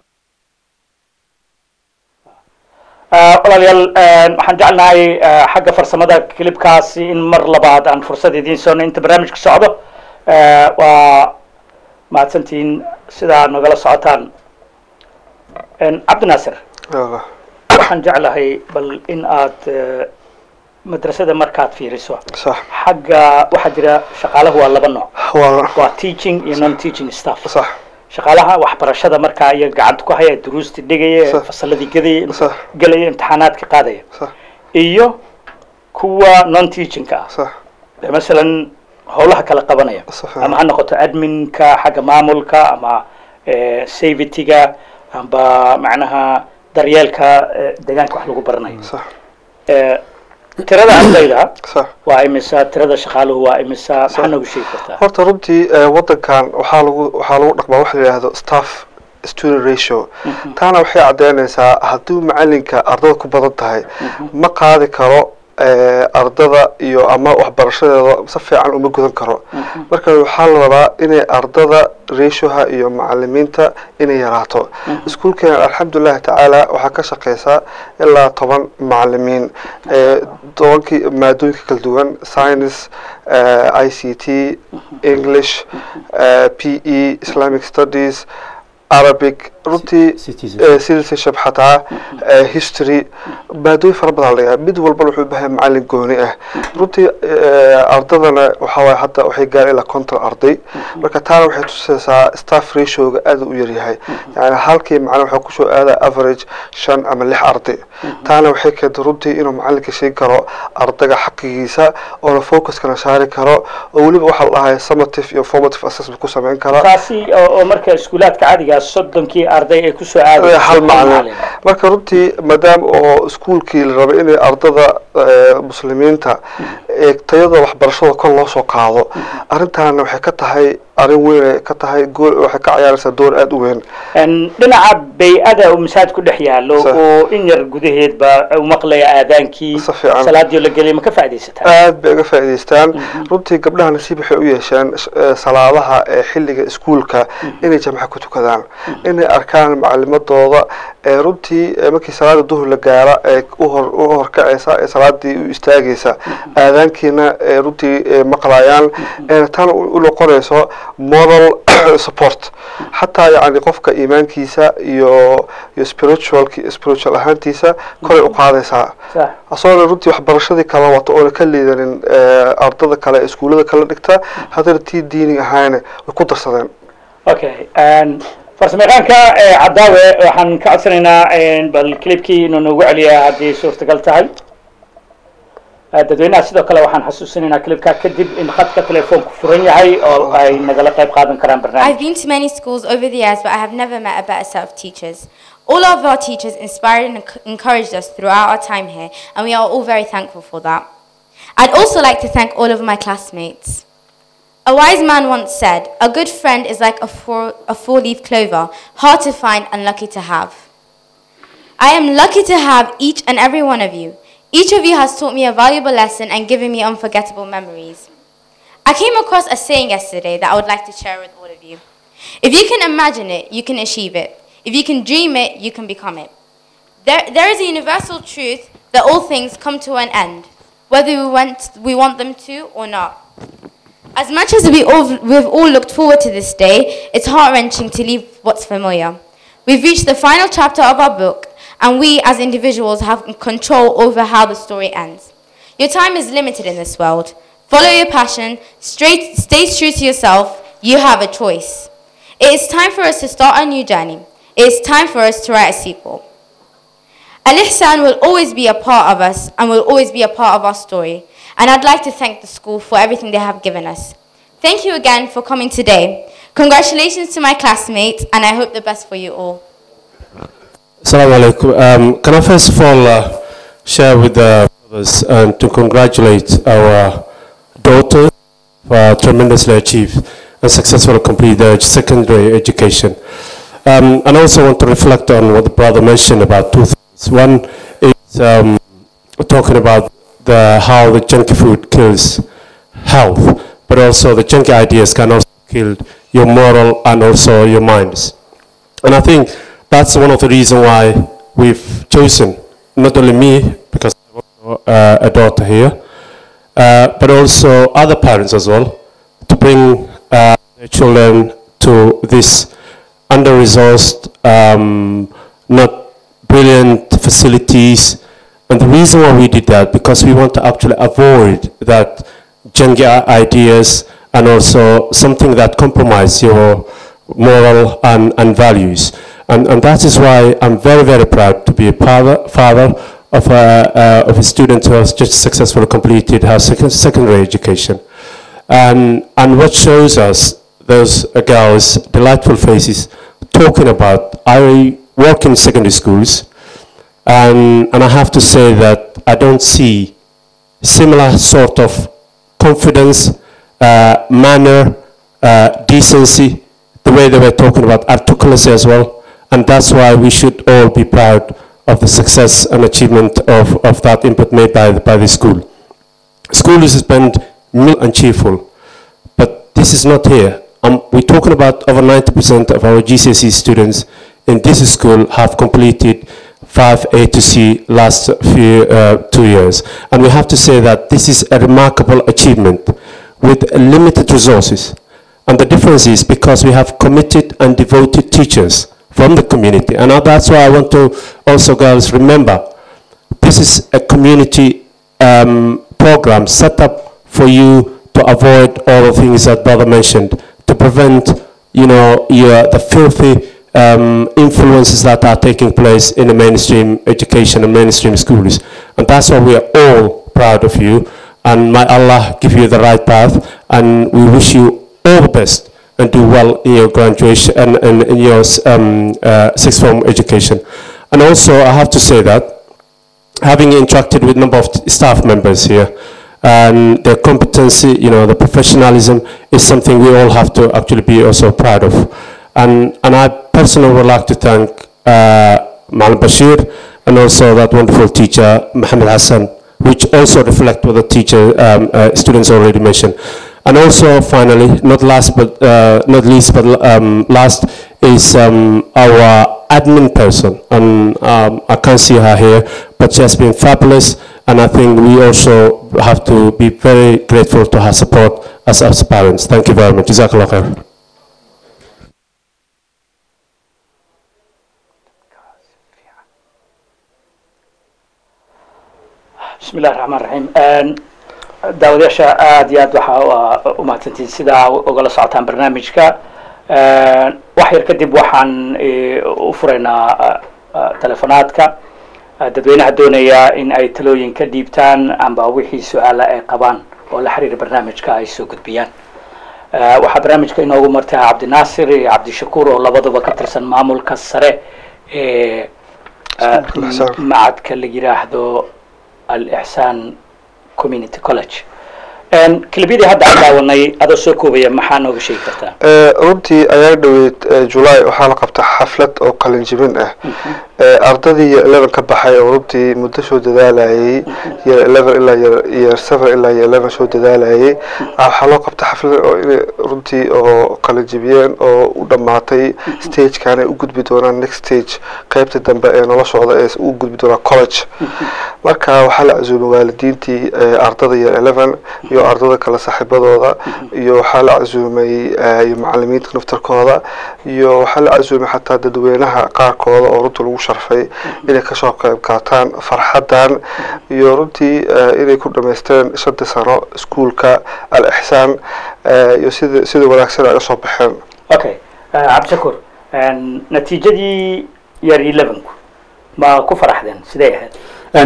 Speaker 1: walaalayaal waxaan jecelnahay xagga farsamada kilibkaasi in mar labaad aan fursad idiin soono inta barnaamijka socdo waa mahadsantihiin sidaa nagala socotaan cabdinaasir waxaan jeclahay bal in aad madrasada markaad fiiriso
Speaker 2: صح
Speaker 1: xagga waxaa jira shaqaalahu waa laba nooc
Speaker 2: waa
Speaker 1: waa teaching iyo non teaching staff
Speaker 2: صح
Speaker 1: shaqaalaha waxbarashada markaa iyaga gacanta ku haya duruusti dhigaya
Speaker 2: Sax.
Speaker 1: fasaladii gadaya
Speaker 2: Sax.
Speaker 1: gelaya imtixaanaadka qaadaya
Speaker 2: صح
Speaker 1: iyo kuwa non teachingka ah
Speaker 2: صح
Speaker 1: ee masalan howlaha kala qabanaya
Speaker 2: Sax.
Speaker 1: ama ha noqoto adminka xagga maamulka ama eh, safetyga amba macnaha daryeelka eh, deegaanka wax lagu baranayo
Speaker 2: صح
Speaker 1: Eh, tirada ardayda
Speaker 2: صح
Speaker 1: waa imisa tirada shaqaaluhu waa imisa maxaa noogu sheegi kartaa
Speaker 2: horta runtii eh, wadankan waxaa lagu waxaa lagu dhaqmaa waxa la yidhaahdo staff student ratio taana waxay caddeynaysaa haddii macalinka ardada ku badan tahay ma qaadi karo eh, ardada iyo ama waxbarashadeeda si fiican uma gudan karo marka waxaa la rabaa inay ardada ratioha iyo macalimiinta inay yaraato iskuulkeena alxamdulillahi tacaala waxaa ka shaqeysaa ilaa toban macalimiin eh, tobankii maadooyinka kala duwan science eh, i c t english eh, p e islamic studies arabic runtii
Speaker 3: Citizenship.
Speaker 2: eh, citizenship xataa eh, history maadooyin fara badan laga mid walbana wuxuu u baahan yahay macalin gooni ah runtii eh, ardadana waxaa waaye hadda waxay gaareen ilaa konton arday marka taana waxay tusaysaa staff ratioga aad u yaryahay yani halkii macalin waxaa kusoo aadaa average shan ama lix arday taana waxay keentay runtii inuu macalinka sheegi karo ardayga xaqigiisa oona focuskana saari karo oo weliba waxaa la dhahay summative iyo formative assessment ku sameyn kara
Speaker 1: taasi oo oo marka iskuulaadka caadiga ah soddonkii arday ay kusoo aadayso
Speaker 2: hal macalin marka runtii maadaama oo iskuulkii la rabay inay ardada eh, muslimiinta ee tayada waxbarashada kor loo soo qaado arrintaana waxay ka tahay arrin weyn ay ka tahay gool waxay ka ciyaaraysaa door aada u weyn
Speaker 1: En dhinaca bay-ada uu masaajid ku dhex yaalo
Speaker 2: Sax.
Speaker 1: oo in yar gudaheedba u maqlaya aadaankii
Speaker 2: Si fiican.
Speaker 1: salaadii la geliyay ma ka faaidaysataa
Speaker 2: aad bay uga faa'iidaystaan runtii gabdhaha nasiib waxay u yeesheen eh, salaadaha ee xilliga iskuulka inay jamca ku tukadaan inay arkaan macalimadooda ee runtii eh, markii salaada duhur la gaara ee u hor u horkacaysa ee salaadii u istaagaysa aadaankiina ee runtii eh, maqlayaan ee tan u u noqonayso moral support xataa yani qofka iimaankiisa iyo iyo spiritual spiritual ahaantiisa koray u qaadaysaa
Speaker 1: Sax.
Speaker 2: asoona runtii waxbarashadii kala wato oona ka liidanin eh, ardada kale ee iskuullada kala dhigta haddana tii diini ahaana way ku darsadeen
Speaker 1: okay farsamayaqaanka eh, cadaawe waxaan ka codsanaynaa en, bal clipkii inuu noogu celiya haddii suurtagal tahay Eh, dadweynaha sidoo kale waxaan xasuusinaynaa clipka kadib in khadka telefoonku furan yahay oo ay nagala qayb qaadan karaan
Speaker 4: I've
Speaker 1: barnaamij
Speaker 4: been to many schools over the years, but I have never met a better set of teachers. All of our teachers inspired and enc- encouraged us throughout our time here, and we are all very thankful for that. I'd also like to thank all of my classmates. A wise man once said, A good friend is like a four, a four leaf clover, hard to find and lucky to have. I am lucky to have each and every one of you. Each of you has taught me a valuable lesson and given me unforgettable memories. I came across a saying yesterday that I would like to share with all of you. If you can imagine it, you can achieve it. If you can dream it, you can become it. There, there is a universal truth that all things come to an end, whether we want, we want them to or not. As much as we all, we've all looked forward to this day, it's heart wrenching to leave what's familiar. We've reached the final chapter of our book, and we as individuals have control over how the story ends. Your time is limited in this world. Follow your passion, straight, stay true to yourself. You have a choice. It is time for us to start a new journey. It is time for us to write a sequel. Al Ihsan will always be a part of us and will always be a part of our story. And I'd like to thank the school for everything they have given us. Thank you again for coming today. Congratulations to my classmates, and I hope the best for you all.
Speaker 3: Assalamu alaikum. Um, can I first of all uh, share with the brothers and to congratulate our daughter for tremendously achieved and successfully complete their secondary education. Um, and I also want to reflect on what the brother mentioned about two things. One is um, talking about the, how the junky food kills health, but also the junky ideas can also kill your moral and also your minds. And I think that's one of the reasons why we've chosen, not only me, because I have also, uh, a daughter here, uh, but also other parents as well, to bring uh, their children to this under-resourced, um, not brilliant facilities. And the reason why we did that, because we want to actually avoid that junky ideas and also something that compromise your moral and, and values. And, and that is why I'm very, very proud to be a father, father of, a, uh, of a student who has just successfully completed her sec- secondary education. And, and what shows us those uh, girls' delightful faces talking about, I work in secondary schools, and, and I have to say that I don't see similar sort of confidence, uh, manner, uh, decency, the way they were talking about articulacy as well. And that's why we should all be proud of the success and achievement of, of that input made by, the- by the school. School is spent meal and cheerful, but this is not here. Um, we're talking about over 90% of our GCSE students in this school have completed 5A to C last few, uh, two years. And we have to say that this is a remarkable achievement with limited resources. And the difference is because we have committed and devoted teachers from the community. And that's why I want to also, girls, remember, this is a community um, program set up for you to avoid all the things that brother mentioned, to prevent, you know, your, the filthy um, influences that are taking place in the mainstream education and mainstream schools. And that's why we are all proud of you. And may Allah give you the right path. And we wish you all the best and do well in your graduation and, and in your um, uh, sixth form education. And also, I have to say that having interacted with a number of t- staff members here, and their competency, you know, the professionalism is something we all have to actually be also proud of. And, and I personally would like to thank uh, Malam Bashir and also that wonderful teacher, Mohammed Hassan, which also reflect what the teacher, um, uh, students already mentioned. And also, finally, not last but uh, not least, but um, last is um, our admin person, and um, I can't see her here, but she has been fabulous, and I think we also have to be very grateful to her support as as parents. Thank you very much. Jazakallah khair.
Speaker 1: بسم الله الرحمن الرحيم daawadayaasha aada iyo aad waxaa u mahadsantihin sidaa ugala socotaan barnaamijka wax yar kadib waxaan u furaynaa telefonaadka dadweynaha doonaya in ay talooyin ka dhiibtaan amba wixii su-aala ay qabaan oo la xiriira barnaamijka ay soo gudbiyaan waxaa barnaamijka inoogu martaa cabdinaasir iyo cabdishakuur oo labaduba ka tirsan maamulka sare ee macadka la yiraahdo al-ixsaan community college kelibiyadii hadda aan daawanay adoo soo koobaya maxaa nooga sheegi kartaa
Speaker 2: runtii ayaa dhoweyd julaay waxaa la qabta xaflad oo qalin jibin ah ardadii year eleven ka baxay oo runtii muddo soo dadaalayay year eleven ilaa year seven ilaa year eleven soo dadaalayay waxaa loo qabta xaflad oo inay runtii oo qalin jibiyeen oo u dhammaatay stagekan ay u gudbi doonaan next stage qeybta dambe ee noloshooda ee u gudbi doonaan college marka waxaa la casuumay waalidiintii ardada year eleven iyo ardada kale saaxiibadooda iyo waxaa la casuumay iyo macalimiinta naftarkooda iyo waxaa la casuumay xataa dadweynaha qaarkooda oo runtii lagu sharfay inay kasoo qayb qaataan farxadan iyo runtii inay ku dhamaysteen shantii sano iskuolka al ixsaan iyo sida sida wanaagsan ay usoo baxeen
Speaker 1: okay cabdishakuur natiijadii year elevenku ma ku faraxdeen sidee ahayd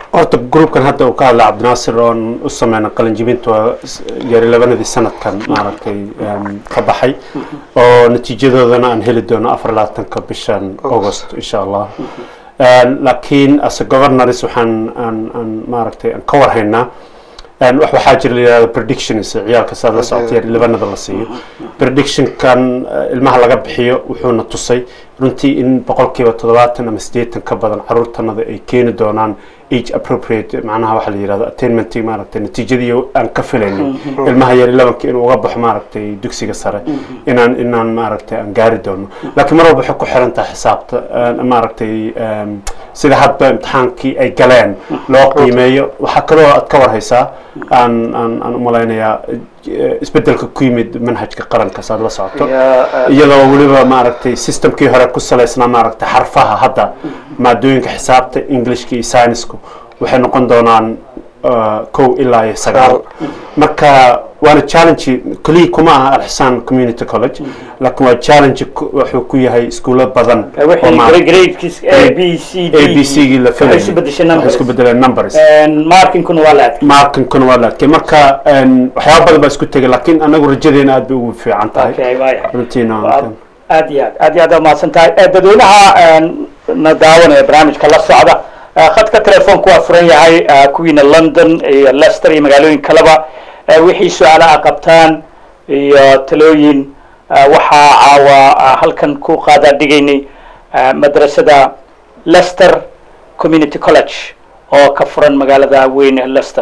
Speaker 3: horta groupkan hadda uu ka hadlay cabdinaasir oon u sameyna qalinjibinta waa s- yari labanadii sanadkan maaragtay em, ka baxay oo natiijadoodana aan heli doono afar labaatanka bishan august insha allah Em, laakiin as a governors waxaan aan aan maaragtay aan ka warhaynaa Em, wax waxaa jira la yihahdo predictions ciyaalka saad la socotay yari labanada la siiyo predictionkan eh, ilmaha laga bixiyo wuxuuna tusay runtii in boqolkiiba toddobaatan ama siddeetan ka badan caruurtanada ay keeni doonaan age appropriate macnaha waxa la yihahdo attainment maaragtay natiijadii aan ka filaynin ilmaha yar labanka inuu uga baxo maaragtay dugsiga sare inaan inaan maaragtay aan gaari doono laakiin mar walba waxay ku xiran tahay xisaabta eh, maaragtay em, sida hadba imtixaankii ay galeen loo qiimeeyo waxaa kaloo aad ka warhaysaa aan aan aan u malaynayaa eh, isbeddelka ku yimid manhajka qaranka saad la socoto iyadoo weliba maaragtay systemkii hore ku salaysnaa maaragtay xarfaha hadda maadooyinka xisaabta englishka iyo scienceku waxay noqon doonaan uh, kow ilaa iyo sagaal marka waana challenge keliya kuma aha alxisaan community college laakiin waa challenge ku- wuxuu ku yahay iskuulo badan oo
Speaker 1: wixii
Speaker 3: maaragtay
Speaker 1: gradekiis a b c d
Speaker 3: a b c gii la
Speaker 1: waxay isu bedeshay
Speaker 3: waxay isku
Speaker 1: numbers
Speaker 3: bedeleen numbers
Speaker 1: markinkuna waa la adkay
Speaker 3: markinkuna waa la adkay marka em, waxyaaba badan baa isku tegay laakiin anagu rajadeena aad bay ugu fiican tahay
Speaker 1: okay waaya
Speaker 3: runtiina
Speaker 1: Waa- aad iyo aad aad iyo aad aa mahadsan tahay Eh, dadweynaha eh, na daawanaya barnaamijka la socda eh, khadka telefoonku waa furan yahay eh, kuwiina london iyo leicester iyo magaalooyin kaleba Eh, wixii su-aala a qabtaan iyo talooyin eh, waxaa caawa ah, halkan ku qaadaa dhigaynay eh, madrasada leicester community college oo ka furan magaalada weyn ee leicester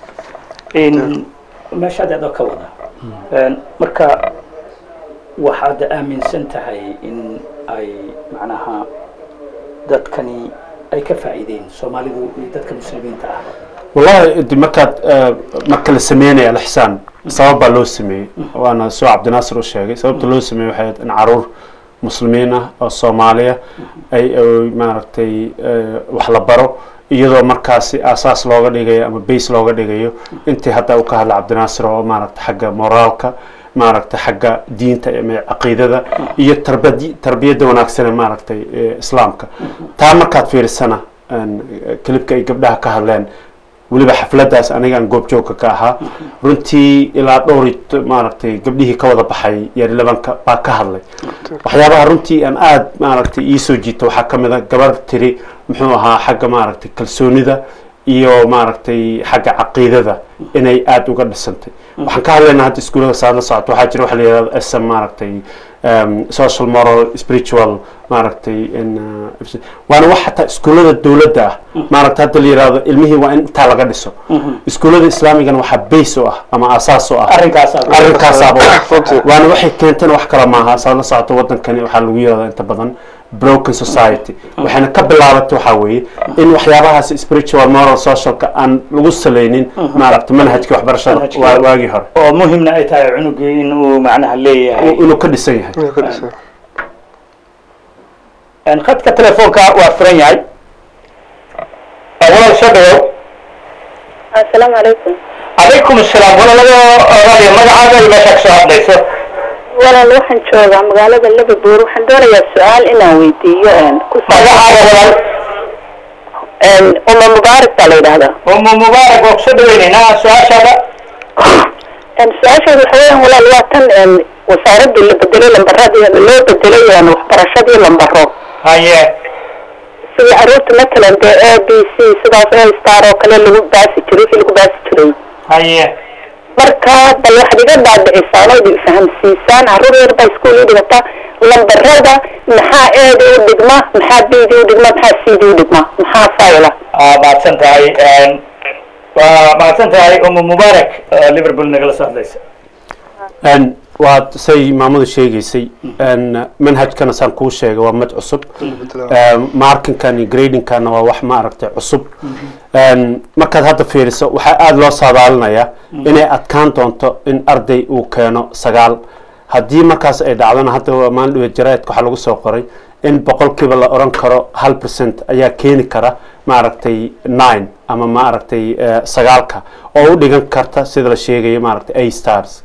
Speaker 1: in meesha adeed oo ka wada Eh, marka waxaad aaminsan tahay in ay macnaha dadkani ay ka faa'iideen soomaalidu iyo dadka muslimiinta ah
Speaker 3: wallahi de markaad eh, marka la sameynaya alixsaan sabab baa loo sameeyey waana soo cabdinaasir u sheegay sababta loo sameeyey waxay ahayd in caruur muslimiin ah oo soomaaliya ay ay maaragtay eh, wax la baro iyadoo markaasi aasaas looga dhigayo ama base looga dhigayo intii hadda uu ka hadla cabdinaasir oo maaragtay xagga moraalka maaragtay xagga diinta ama caqiidada iyo tarbadi tarbiyadda wanaagsan ee maaragtay ee islaamka taa markaad fiirisana een, kelibka ay gabdhaha ka hadleen weliba xafladaas aniga aan goobjoogka ka ahaa runtii ilaa dhowr iyo to- maaragtay gabdhihii ka wada baxay yari labanka baa ka hadlay waxyaabaha runtii aan aad maaragtay iisoo jiita waxaa ka mid a gabar tiri muxuu ahaa xagga maaragtay kalsoonida iyo maaragtay xagga caqiidada inay aada uga dhisantay waxaan ka hadlaynaa hadda iskuullada saad la socoto waxaa jira waxa la yihahdo sm maaragtay um, social moral spiritual maaragtay in, uh, waana wax xataa iskuullada dowladda ah maaragta hadda la yihahdo ilmihii waa in intaa laga dhiso iskuullada islaamigana waxaa base u ah ama aasaas u ah
Speaker 1: arrinkaas aad-
Speaker 3: arrinkaasaaba
Speaker 2: Runtii.
Speaker 3: waana waxay keenteen wax kale maaha saad la socoto wadankani waxaa lagu yirahdaa inta badan broken society waxayna ka bilaabatay waxaa weeye in waxyaabahaas spiritual moral socialka aan lagu salaynin maaragta manhajka waxbarashada
Speaker 1: Manhajka.
Speaker 3: waa- waagii hore
Speaker 1: oo muhimna ay tahay cunugii inuu macnaha leeyahay
Speaker 3: inuu ka dhisan yahay
Speaker 2: Inuu ka dhisan.
Speaker 1: Een, khadka telefoonka waa furan yahay Waa walaal soo dhawow
Speaker 5: asalaamu calaykum
Speaker 1: calaykum asalaam walaalada raadiyo magacaaga iyo meesha kasoo hadlayso
Speaker 5: walaal waxaan joogaa magaalada liverpool waxaan doonayaa su-aal inaan weydiiyo een, ku
Speaker 1: magacaaga walaal
Speaker 5: een, uma mubaarak baa la yidhaahdaa
Speaker 1: umu mubaarak waa kusoo dhaweyneynaa su-aashaada
Speaker 5: Een, su-aasheedu waxa weeyaan walaal waa tan een, wasaaradii la bedelay lambaradii loo bedelay een, waxbarashadii lambaro
Speaker 1: haye
Speaker 5: sidii caruurta matalan dee a b c sidaas a star oo kale lagu baasi jiray wixii lagu baasi jiray
Speaker 1: haye
Speaker 5: marka bal waxaad iga dhaadhicisaan oo idin fahamsiisaan carruur yar baa iskuul ii dhigata lambarada maxaa eeda u dhigma maxaa bd u dhigma maxaa cd u dhigma maxaa fayla
Speaker 1: aa mahadsan tahay Een, waa mahadsan tahay umu mubaarak oo liverpool nagala soo hadlaysa
Speaker 3: Een, waad say maamadu sheegaysay een, manhajkana saan kuu sheegay waa mid cusub Een, markinkan iyo gradingkana waa wax maaragtay cusub Een, markaad hadda fiiriso waxaa aada loo saadaalinayaa inay adkaan doonto in arday uu keeno sagaal haddii markaas ay dhacdona hadda waa maalin dhaweed jaraa'idka waxaa lagu soo qoray in boqolkiiba la oran karo hal percent ayaa keeni kara maaragtay nine ama maaragtay eh, sagaalka oo u dhigan karta sida la sheegayo maaragtay a stars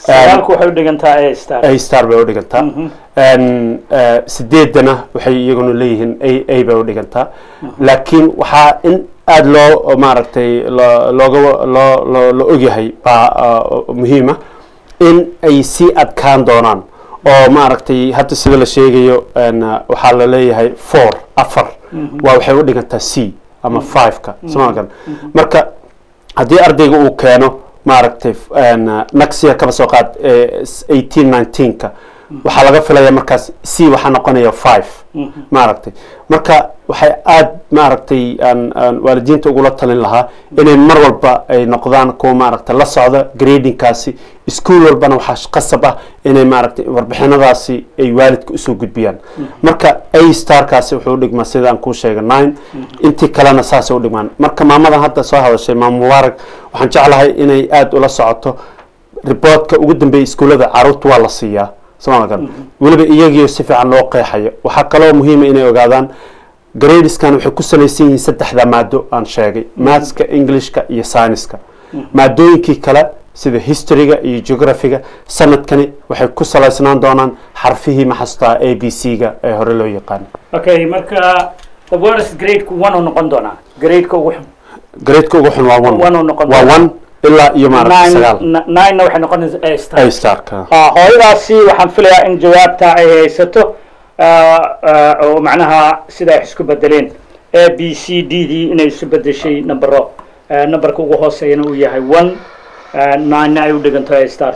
Speaker 1: sagaalku waxay u dhigantaa a star
Speaker 3: a star bay u dhigantaa Een, eh, sideedana waxay iyaguna leeyihiin a a bay u dhigantaa laakiin waxaa in aada loo maaragtay lo- looga loo loo la ogyahay baa ah, muhiima in ay sii adkaan doonaan oo maaragtay hadda sida la sheegayo een, ah, waxaa la leeyahay four afar waa waxay u dhigantaa c ama five-ka somaaligan marka haddii ardayga uu keeno maaragtay een, ah, next year kaba soo qaad eighteen nineteenka waxaa laga filaya markaas c waxaa noqonaya five maaragtay marka waxay aada maaragtay aan aan waalidiinta ugula talin lahaa inay mar walba ay noqdaan kuwa maaragtay la socda gradingkaasi iskuol walbana waxaa qasab ah inay maaragtay warbixinadaasi ay waalidka usoo gudbiyaan marka a starkaasi wuxuu udhigmaa sida aan kuu sheegay nine intii kalena saasay udhigmaan marka maamadan hadda soo hadashay maam mubaarak waxaan jeclahay inay aada ula socoto riboodka ugu dambeeya iskuullada caruurta waa la siiyaa somaaligan weliba iyagiio si fiican loo qeexayo waxaa kaloo muhiima inay ogaadaan gradeskan waxay ku salaysan yihiin saddexda maado aan sheegay mathska englishka iyo scienceska maadooyinkii kale sida historyga iyo geographyga sanadkani waxay ku salaysnaan doonaan xarfihii maxastaa a b c ga ee hore loo yaqaano
Speaker 1: okay marka the worst grade-ku one uu noqon doonaa grade-ka ugu xun
Speaker 3: gradeka ugu xun waa one
Speaker 1: One uu noqon
Speaker 3: waa
Speaker 1: doonaa.
Speaker 3: one ilaa iyo maaragtay
Speaker 1: nine
Speaker 3: sagaal
Speaker 1: n- nine-na waxay noqonaysaa a star
Speaker 3: a starka
Speaker 1: Ah, hooyadaasi waxaan filayaa in jawaabta ay haysato ah, ah, oo macnaha sida ay isku bedeleen a b c d dii inay isu bedeshay numbero Ah, numberka ugu hooseeyana uu yahay one ah, nine-na ay u dhiganto a stars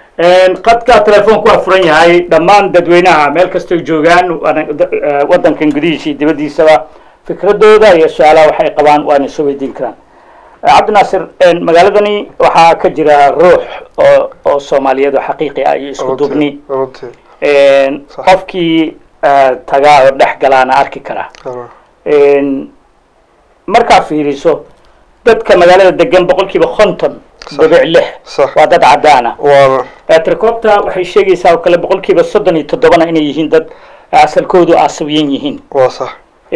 Speaker 1: qadka telefoonku waa furan yahay dhammaan dadweynaha meel kastoo joogaan waana- da- ah, wadankan gudihiisa iyo dibaddiisaba fikradooda iyo su-aalaha waxay qabaan waana soo weydiin karaan cabdinaasir magaaladani waxaa ka jira ruux oo oo soomaaliyeed oo xaqiiqi ah iyo isku duubni
Speaker 2: runtii Sax.
Speaker 1: qofkii eh, tagaa oo dhex galaana arki karaa
Speaker 2: runtii
Speaker 1: markaa fiiriso dadka magaalada degan boqolkiiba konton dhibic lix
Speaker 2: sax
Speaker 1: waa dad cadaana
Speaker 2: waana
Speaker 1: tricopta waxay sheegaysaa oo kale boqolkiiba soddon iyo toddobana inay yihiin dad asalkoodu asawiyan yihiin
Speaker 2: waa sax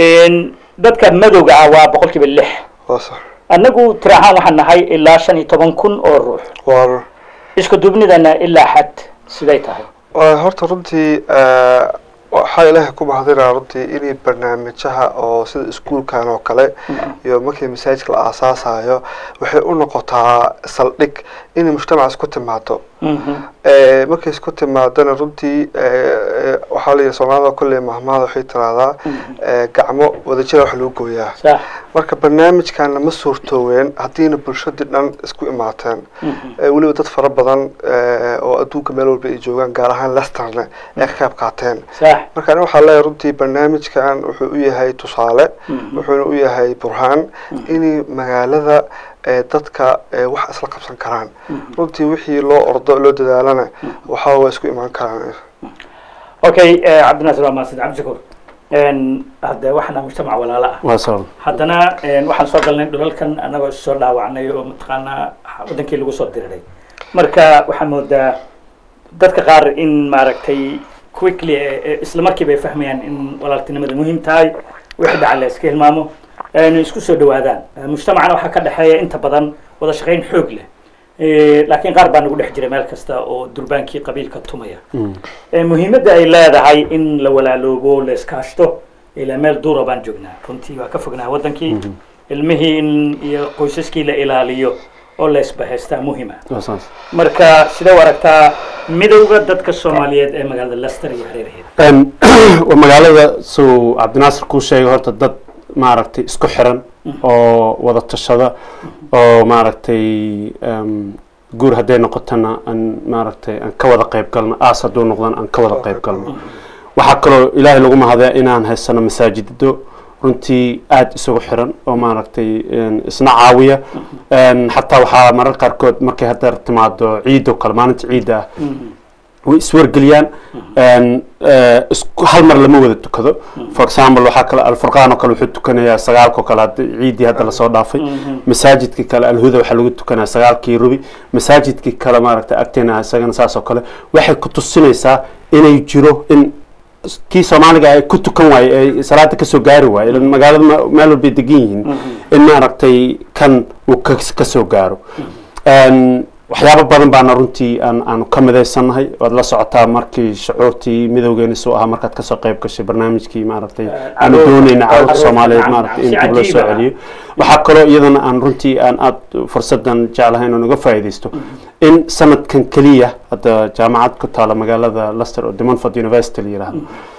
Speaker 1: dadka madowga ah waa boqolkiiba lix
Speaker 2: waa sax
Speaker 1: annagu tira ahaan waxaan nahay ilaa shan iyo toban kun oo ruux
Speaker 2: waana
Speaker 1: isku duubnidana ilaa xad siday tahay
Speaker 2: Waa horta runtii eh, waxaa ilaahay ku mahadinaa runtii inay barnaamijyaha oo sida iskuulkan oo kale iyo markii masaajidka la aasaasayo waxay u noqotaa saldhig inay mujtamaca isku timaado Eh, markay isku timaadana runtii eh, eh, waxaa la yidhi soomaalida kolley mahmaada waxay tiraahdaa eh, gacmo wadajira wax lagu gooyaa
Speaker 1: sax
Speaker 2: marka barnaamijkana ma suurtooween haddiina bulshadii dhan isku imaateen Eh, weliba dad fara badan eh, oo adduunka meel walba ay joogaan gaar ahaan lesterna ay ka qayb qaateen
Speaker 1: sax
Speaker 2: marka aniga waxaa leeyahay runtii barnaamijkan wuxuu u yahay tusaale wuxuuna u yahay burhaan inay magaalada eh, dadka eh, wax isla qabsan karaan runtii wixii loo ordo loo dadaalana waxaa waa isku imaan karaan
Speaker 1: okay eh, cabdinaasir waa mahadsan cabdishakuur hadde waxaana mujtamac walaalo ah
Speaker 3: waa sabab
Speaker 1: haddana waxaan soo galnay dhulalkan annagoo soo dhaawacnay oo mataqaanaa wadankii lagu soo diriray marka waxaa moodaa dadka qaar in maaragtay quickly eh, eh, isla markiiba ay fahmayaan in walaaltinimada muhiim tahay wixii dhaca la iska hilmaamo ayna isku soo dhawaadaan Eh, mujtamacana waxaa ka dhexeeya inta badan wada shaqayn xoog leh Eh, laakiin qaar baa nagu dhex jira meel kasta oo durbaankii qabiilka tumaya Eh, muhiimadda ay leedahay in la walaaloobo la iskaashto ilaa meel duura baan joognaa runtii waa ka fognaa wadankii ilmihii in iyo qoysaskii la ilaaliyo oo la isbahaystaa muhima
Speaker 3: waa saas
Speaker 1: marka sidee u aragtaa midowda dadka soomaaliyeed ee magaalada leicester iyo hareeraheeda
Speaker 3: Een, waa magaalada suu cabdinaasir kuu sheegay horta dad maaragtay isku xiran oo wada tashada oo maaragtay em, guur hadday noqotana aan maaragtay aan ka wada qayb galno aas hadduu noqdana aan ka wada qayb galno waxaa kaloo ilaahay lagu mahadaya inaan haysano masaajido runtii aada isugu xiran oo maaragtay een, isna caawiya Een, xataa waxaa marar qaarkood markay hadda timaado ciidoo kale maalinta ciidda ah way iswargeliyaan Een, eh, isku hal mar lama wada tukado for example waxaa kale alfurqaan oo kale wuxuu tukanayaa sagaalkoo kale hadda ciiddii hadda lasoo dhaafay masaajidkii kale alhuda waxaa lagu tukanaya sagaalkii rubi masaajidkii kale maaragtay agteena isagana saas oo kale waxay ku tusinaysaa inay jiro in kii soomaaliga ay ku tukan waaye ay salaada kasoo gaari waaye ilan magaalada ma- meel walbay degan yihiin in maaragtay kan uu ka- kasoo gaaro Een, waxyaabo badan baana runtii aan aanu ka midaysannahay waad la socotaa markii shucuurtii midowgeena soo ahaa markaad kasoo qayb gashay barnaamijkii maaragtay aanu
Speaker 1: caruur-
Speaker 3: doonayna caruurta
Speaker 1: caruurta,
Speaker 3: soomaaliyeed
Speaker 1: nacam,
Speaker 3: maaragtay in
Speaker 1: nacam,
Speaker 3: dib
Speaker 1: si
Speaker 3: loo soo
Speaker 1: cajiib ah.
Speaker 3: celiyo waxaa kaloo iyadana aan runtii aan aad fursadan jeclahay inaan uga faa'iidaysto in sanadkan keliya hadda jaamacad ku taala magaalada Leicester oo Demonford University la yiraahdo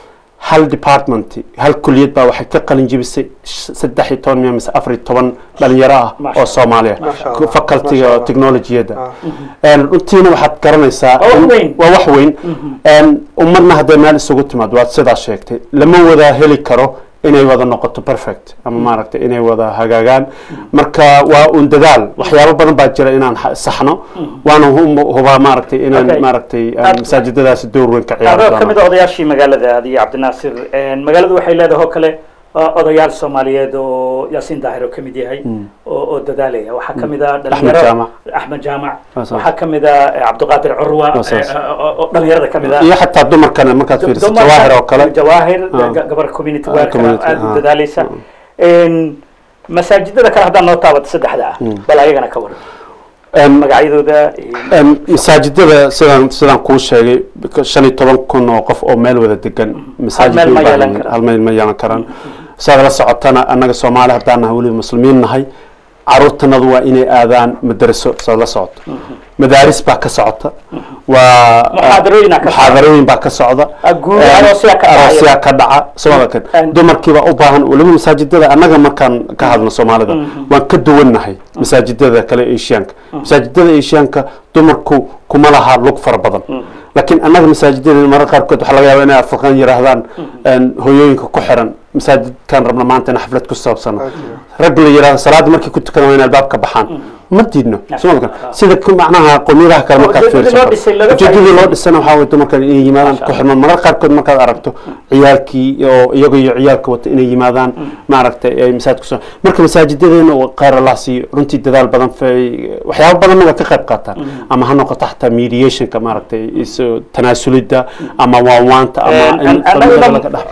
Speaker 3: hal department hal kulliyad baa waxay ka qalin jebisay sh- saddex iyo toban miya mise afar iyo toban dhalinyaro ah
Speaker 1: Masha
Speaker 3: oo Soomaaliya
Speaker 2: Masha Allah.
Speaker 3: facultyga
Speaker 2: Masha Allah.
Speaker 3: technologiyada
Speaker 2: Ah.
Speaker 3: Een, runtiina waxaad garanaysaa
Speaker 1: Waa wax
Speaker 3: in-
Speaker 1: weyn.
Speaker 3: waa wax weyn Een, ummadna hadday meel isugu timaad waad sidaa sheegtay lama wada heli karo inay wada noqoto perfect ama maaragtay inay wada hagaagaan marka waa un dadaal waxyaabo badan baa jira inaan ha- saxno waana hu- hubaa maaragtay inaan
Speaker 1: Okay.
Speaker 3: maaragtay aan
Speaker 1: Aad-
Speaker 3: masaajidadaasi door weyn ka ciyaari
Speaker 1: adoo ka mid
Speaker 3: doono
Speaker 1: a odayaashii magaalada adiyo cabdinaasir magaaladu waxay leedahay oo kale uh, odayaal soomaaliyeed oo yaasiin daahir oo ka mid yahay oo oo dadaalaya waxaa ka mid a dhalinyaro
Speaker 3: Jaamac.
Speaker 1: axmed jaamac
Speaker 3: Waa saas.
Speaker 1: waxaa ka mid a eh, cabdiqaadir curwa
Speaker 3: Waa saas.
Speaker 1: eh, oo oo dhalinyarada ka mid a
Speaker 3: iyo xataa dumarkana markaad fiiriso
Speaker 1: dumarka-
Speaker 3: jawaahir oo kale
Speaker 1: jawaahir
Speaker 3: Ah.
Speaker 1: ga- gabar community
Speaker 3: Ah,
Speaker 1: worker
Speaker 3: community,
Speaker 1: aad u
Speaker 3: ah.
Speaker 1: dadaalaysa Een, masaajidada kale haddaan noo taabato saddexda ah bal ayagana ka waran
Speaker 3: Een,
Speaker 1: magacyadooda iyo-
Speaker 3: Een, masaajidada sidaan sidaan kuu sheegay shan iyo toban kun oo qof oo meel wada degan masaajid
Speaker 1: meel ma
Speaker 3: bay u baahan
Speaker 1: yeelan
Speaker 3: yihiin.
Speaker 1: karaan.
Speaker 3: hal meel ma yeelan karaan saad la socotana annaga soomaali haddaan nahay weliba muslimiin nahay caruurtanadu waa inay aadaan madaraso saad la socoto madaaris baa ka socota waa
Speaker 1: Muxaadarooyin aa ka socda.
Speaker 3: muxaadarooyin baa ka socda
Speaker 1: Ah, guud
Speaker 3: Een,
Speaker 1: aroosyaa ka dhacaya.
Speaker 3: aroosyaa ka dhaca Soomaaliya kan
Speaker 1: Een-
Speaker 3: dumarkiibaa u baahan weliba masaajidada annaga markaan ka hadlno soomaalida waan ka duwannahay masaajidada kale asiyaanka masaajidada asiyaanka dumarku kuma laha lug fara badan laakiin annaga masaajidada mararka qaarkood waxaa laga yaabaa inay afurkan yiraahdaan een, hooyooyinka ku xiran masaajidkan rabna maanta in xaflad ku saabsano rag la yiraahdo salaada markay ku tukadaan waa in albaabka baxaan ma diidno Soomaaliya kan. sida ku macnaha qowmiyadaha kale markaad
Speaker 1: ujeedadii
Speaker 3: fiiriso
Speaker 1: loo dhisay laga
Speaker 3: ujeedadii loo
Speaker 1: faa'iideysan.
Speaker 3: dhisana waxaa waye dumarkan inay yimaadaan ku xirmaan marar qaarkood markaad aragto ciyaalkii oo iyaga iyo ciyaalka wata inay yimaadaan maaragtay ay masaajid kusoo marka masaajidadeena oo khayr allah siiyo runtii dadaal badan fay waxyaabo badanna waa ka qayb qaataan ama ha noqoto xataa mediationka maaragtay isu tanaasulidda ama waanwaanta ama in familiyada laga dhex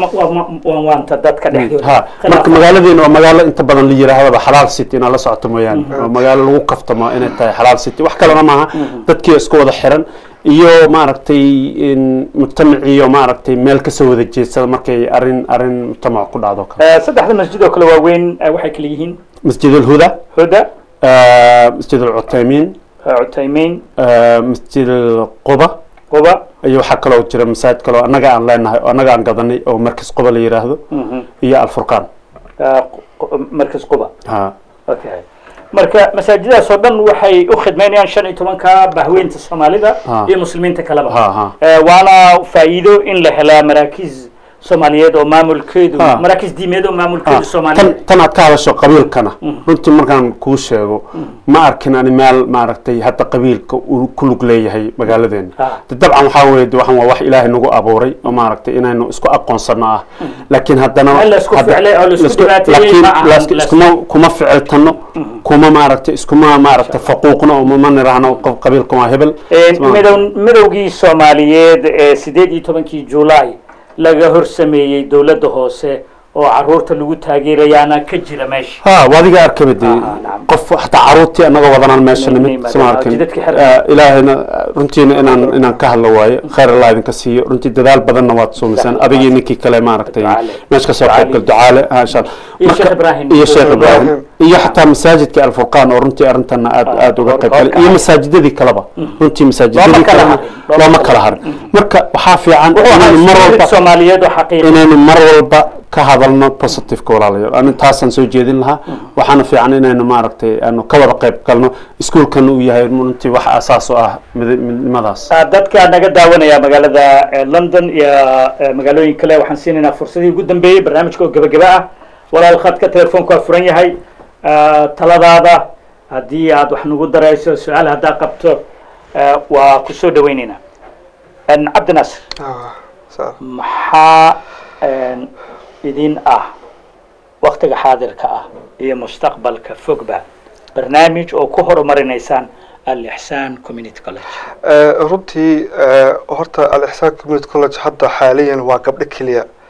Speaker 1: waan waanta dadka dhexdooda
Speaker 3: ha marka magaaladeena waa magaalo inta badan la yiraahdaba xalaal city inaad la socoto mooyaane waa magaalo lagu kaftamo inay tahay xalaal city wax kalena maaha dadkii isku wada xiran iyo maaragtay in mujtamaciyo maaragtay meel kasoo wada jeedsada markay arin arin mujtamac ku dhacdo kale
Speaker 1: Eh, saddexda masjid oo kale waaweyn eh, waxay kala yihiin
Speaker 3: masjid alhuda
Speaker 1: huda
Speaker 3: masjid alcuthaymiin
Speaker 1: eh, cutaymeyn
Speaker 3: masjid alquba
Speaker 1: quba
Speaker 3: iyo waxaa kaloo jira masaajid kaloo annaga aan leenahay oo annaga aan gadanay oo markas quba la yiraahdo iyo alfurqaan
Speaker 1: eh, qu- markas quba
Speaker 3: ha
Speaker 1: okay marka masaajidadaas oo dhan waxay u khidmeynayaan shan iyo tobanka bahweynta soomaalida
Speaker 3: Ah.
Speaker 1: iyo muslimiinta kaleba
Speaker 3: Ha, ha.
Speaker 1: Eh, waana faa'iido in la helaa maraakiz soomaaliyeed oo maamulkeedu
Speaker 3: Ah.
Speaker 1: maraakiz diimeed oo
Speaker 3: Ah,
Speaker 1: maamulkeedu
Speaker 3: tan
Speaker 1: soomaaliyeed
Speaker 3: tan aad ka hadasho qabiilkana runtii markaan kuu sheego ma arkin ani meel maaragtay hadda qabiilka uu ku lug leeyahay magaaladeena
Speaker 1: Ah.
Speaker 3: de dabcan waxaa weye de waxaan waa wax ilaahay nagu abuuray oo maaragtay inaynu isku aqoonsano ah laakiin haddana
Speaker 1: Hal la isku
Speaker 3: hadda-
Speaker 1: ficlay oo la isku
Speaker 3: la isku-
Speaker 1: dhibaateeyey
Speaker 3: laakiin
Speaker 1: ma ahan,
Speaker 3: la isku-
Speaker 1: la
Speaker 3: iskuma kuma ficiltano kuma maaragtay iskuma maaragtay faquuqno oo ma niraahno qof qabiilka waa hebel
Speaker 1: midow midowgii soomaaliyeed ee sideed iyo tobankii juulaay laga hor sameeyey dowladda hoose oo caruurta lagu taageerayaana ka jira meesha
Speaker 3: ha waa adiga arkaba de
Speaker 1: Ah, nacam.
Speaker 3: qof hataa caruurtii annaga wadanaan meesha
Speaker 1: Inay
Speaker 3: nimid
Speaker 1: yimaadaan,
Speaker 3: sama
Speaker 1: oo
Speaker 3: arkin
Speaker 1: jidadka xiran.
Speaker 3: Ah, ilaahayna runtiina inaan inaan ka hadlo waaye khayr allah idinka siiyo runtii dadaal badanna waad suumisaan
Speaker 1: Jazakallah.
Speaker 3: adigii ninkii kale maaragtay
Speaker 1: Ducaale.
Speaker 3: meesha kasoo
Speaker 1: Ducaale.
Speaker 3: qayb gal ducaale ah, insha Allah.
Speaker 1: Iyo
Speaker 3: Marka-
Speaker 1: Sheekh Ibrahim.
Speaker 3: iyo sheekh
Speaker 2: Sheekh
Speaker 3: ibraahim
Speaker 2: Ibrahim.
Speaker 3: iyo xataa masaajidka alfurqaan oo runtii arintana aad
Speaker 1: Ah,
Speaker 3: aad uga
Speaker 1: hor-
Speaker 3: qayb galay
Speaker 1: horkacay.
Speaker 3: iyo masaajidadii kaleba runtii masaajidadii
Speaker 1: Looma kala
Speaker 3: kalena
Speaker 1: harin.
Speaker 3: looma kala harin marka waxaa fiican
Speaker 1: wuxuu ahaa
Speaker 3: inaynu mar
Speaker 1: iskuulid
Speaker 3: walba
Speaker 1: soomaaliyeed oo xaqiiqi
Speaker 3: inaynu mar walba ka hadalno positiveka walaalayaal ani taasaan soo jeedin lahaa waxaana fiican inaynu maaragtay aanu ka wada qayb galno iskuulkan uu yahay runtii wax asaas u ah mid- midnimadaas
Speaker 1: Ah, dadka naga daawanaya magaalada eh, london iyo eh, magaalooyin kale waxaan siinaynaa fursadii ugu dambeeyey barnaamijka oo gebageba ah walaal khadka telefoonka waa furan yahay Ah, taladaada haddii aad wax nagu darayso su-aal haddaa qabto eh, waa ku soo dhaweyneynaa En, cabdi naasir
Speaker 2: Ah, saa.
Speaker 1: maxaa en, idin ah waktiga xaadirka ah iyo mustaqbalka fogba barnaamij oo ku horumarinaysaan alixsaan community college
Speaker 2: Eh, runtii eh, horta al-ixsaan community college hadda xaaliyan waa gabdho keliya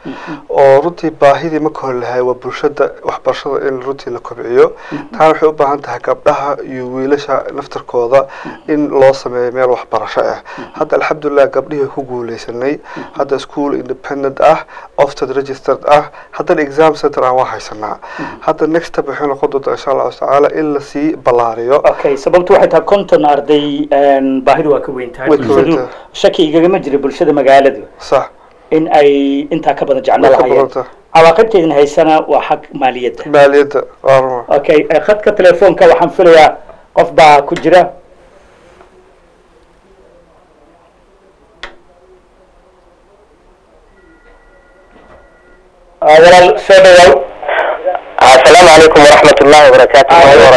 Speaker 2: oo runtii baahidii marka hore lahay waa bulshada waxbarashada in runtii la kobciyo taana waxay u baahan tahay gabdhaha iyo wiilasha naftarkooda in loo sameeyo meel waxbarasho ah hadda alxamdulilah gabdhihii ku guuleysanay hadda school independent ah ofted registered ah haddana exam center aan waa haysanaa hadda next step waxay noqon doontaa insha allahu tacaala in lasii ballaariyo
Speaker 1: okay sababtu waxay tahay konton arday een, baahidu waa ka weyn tahay
Speaker 2: Way ka weyn
Speaker 1: bulshadu
Speaker 2: tahay.
Speaker 1: shaki igagama jira bulshada magaaladu
Speaker 2: sax
Speaker 1: in ay intaa ka badan jeclo
Speaker 2: Way ka
Speaker 1: lahayeen
Speaker 2: badan tahay.
Speaker 1: cawaaqibteedin haysana waa xag maaliyadda
Speaker 2: maaliyadda waa ruma
Speaker 1: okay eh, khadka telefoonka waxaan filayaa qof baa ku jira Ah, walaal soo dhawow
Speaker 6: asalaamu calaykum waraxmat ullahi wabarakaatu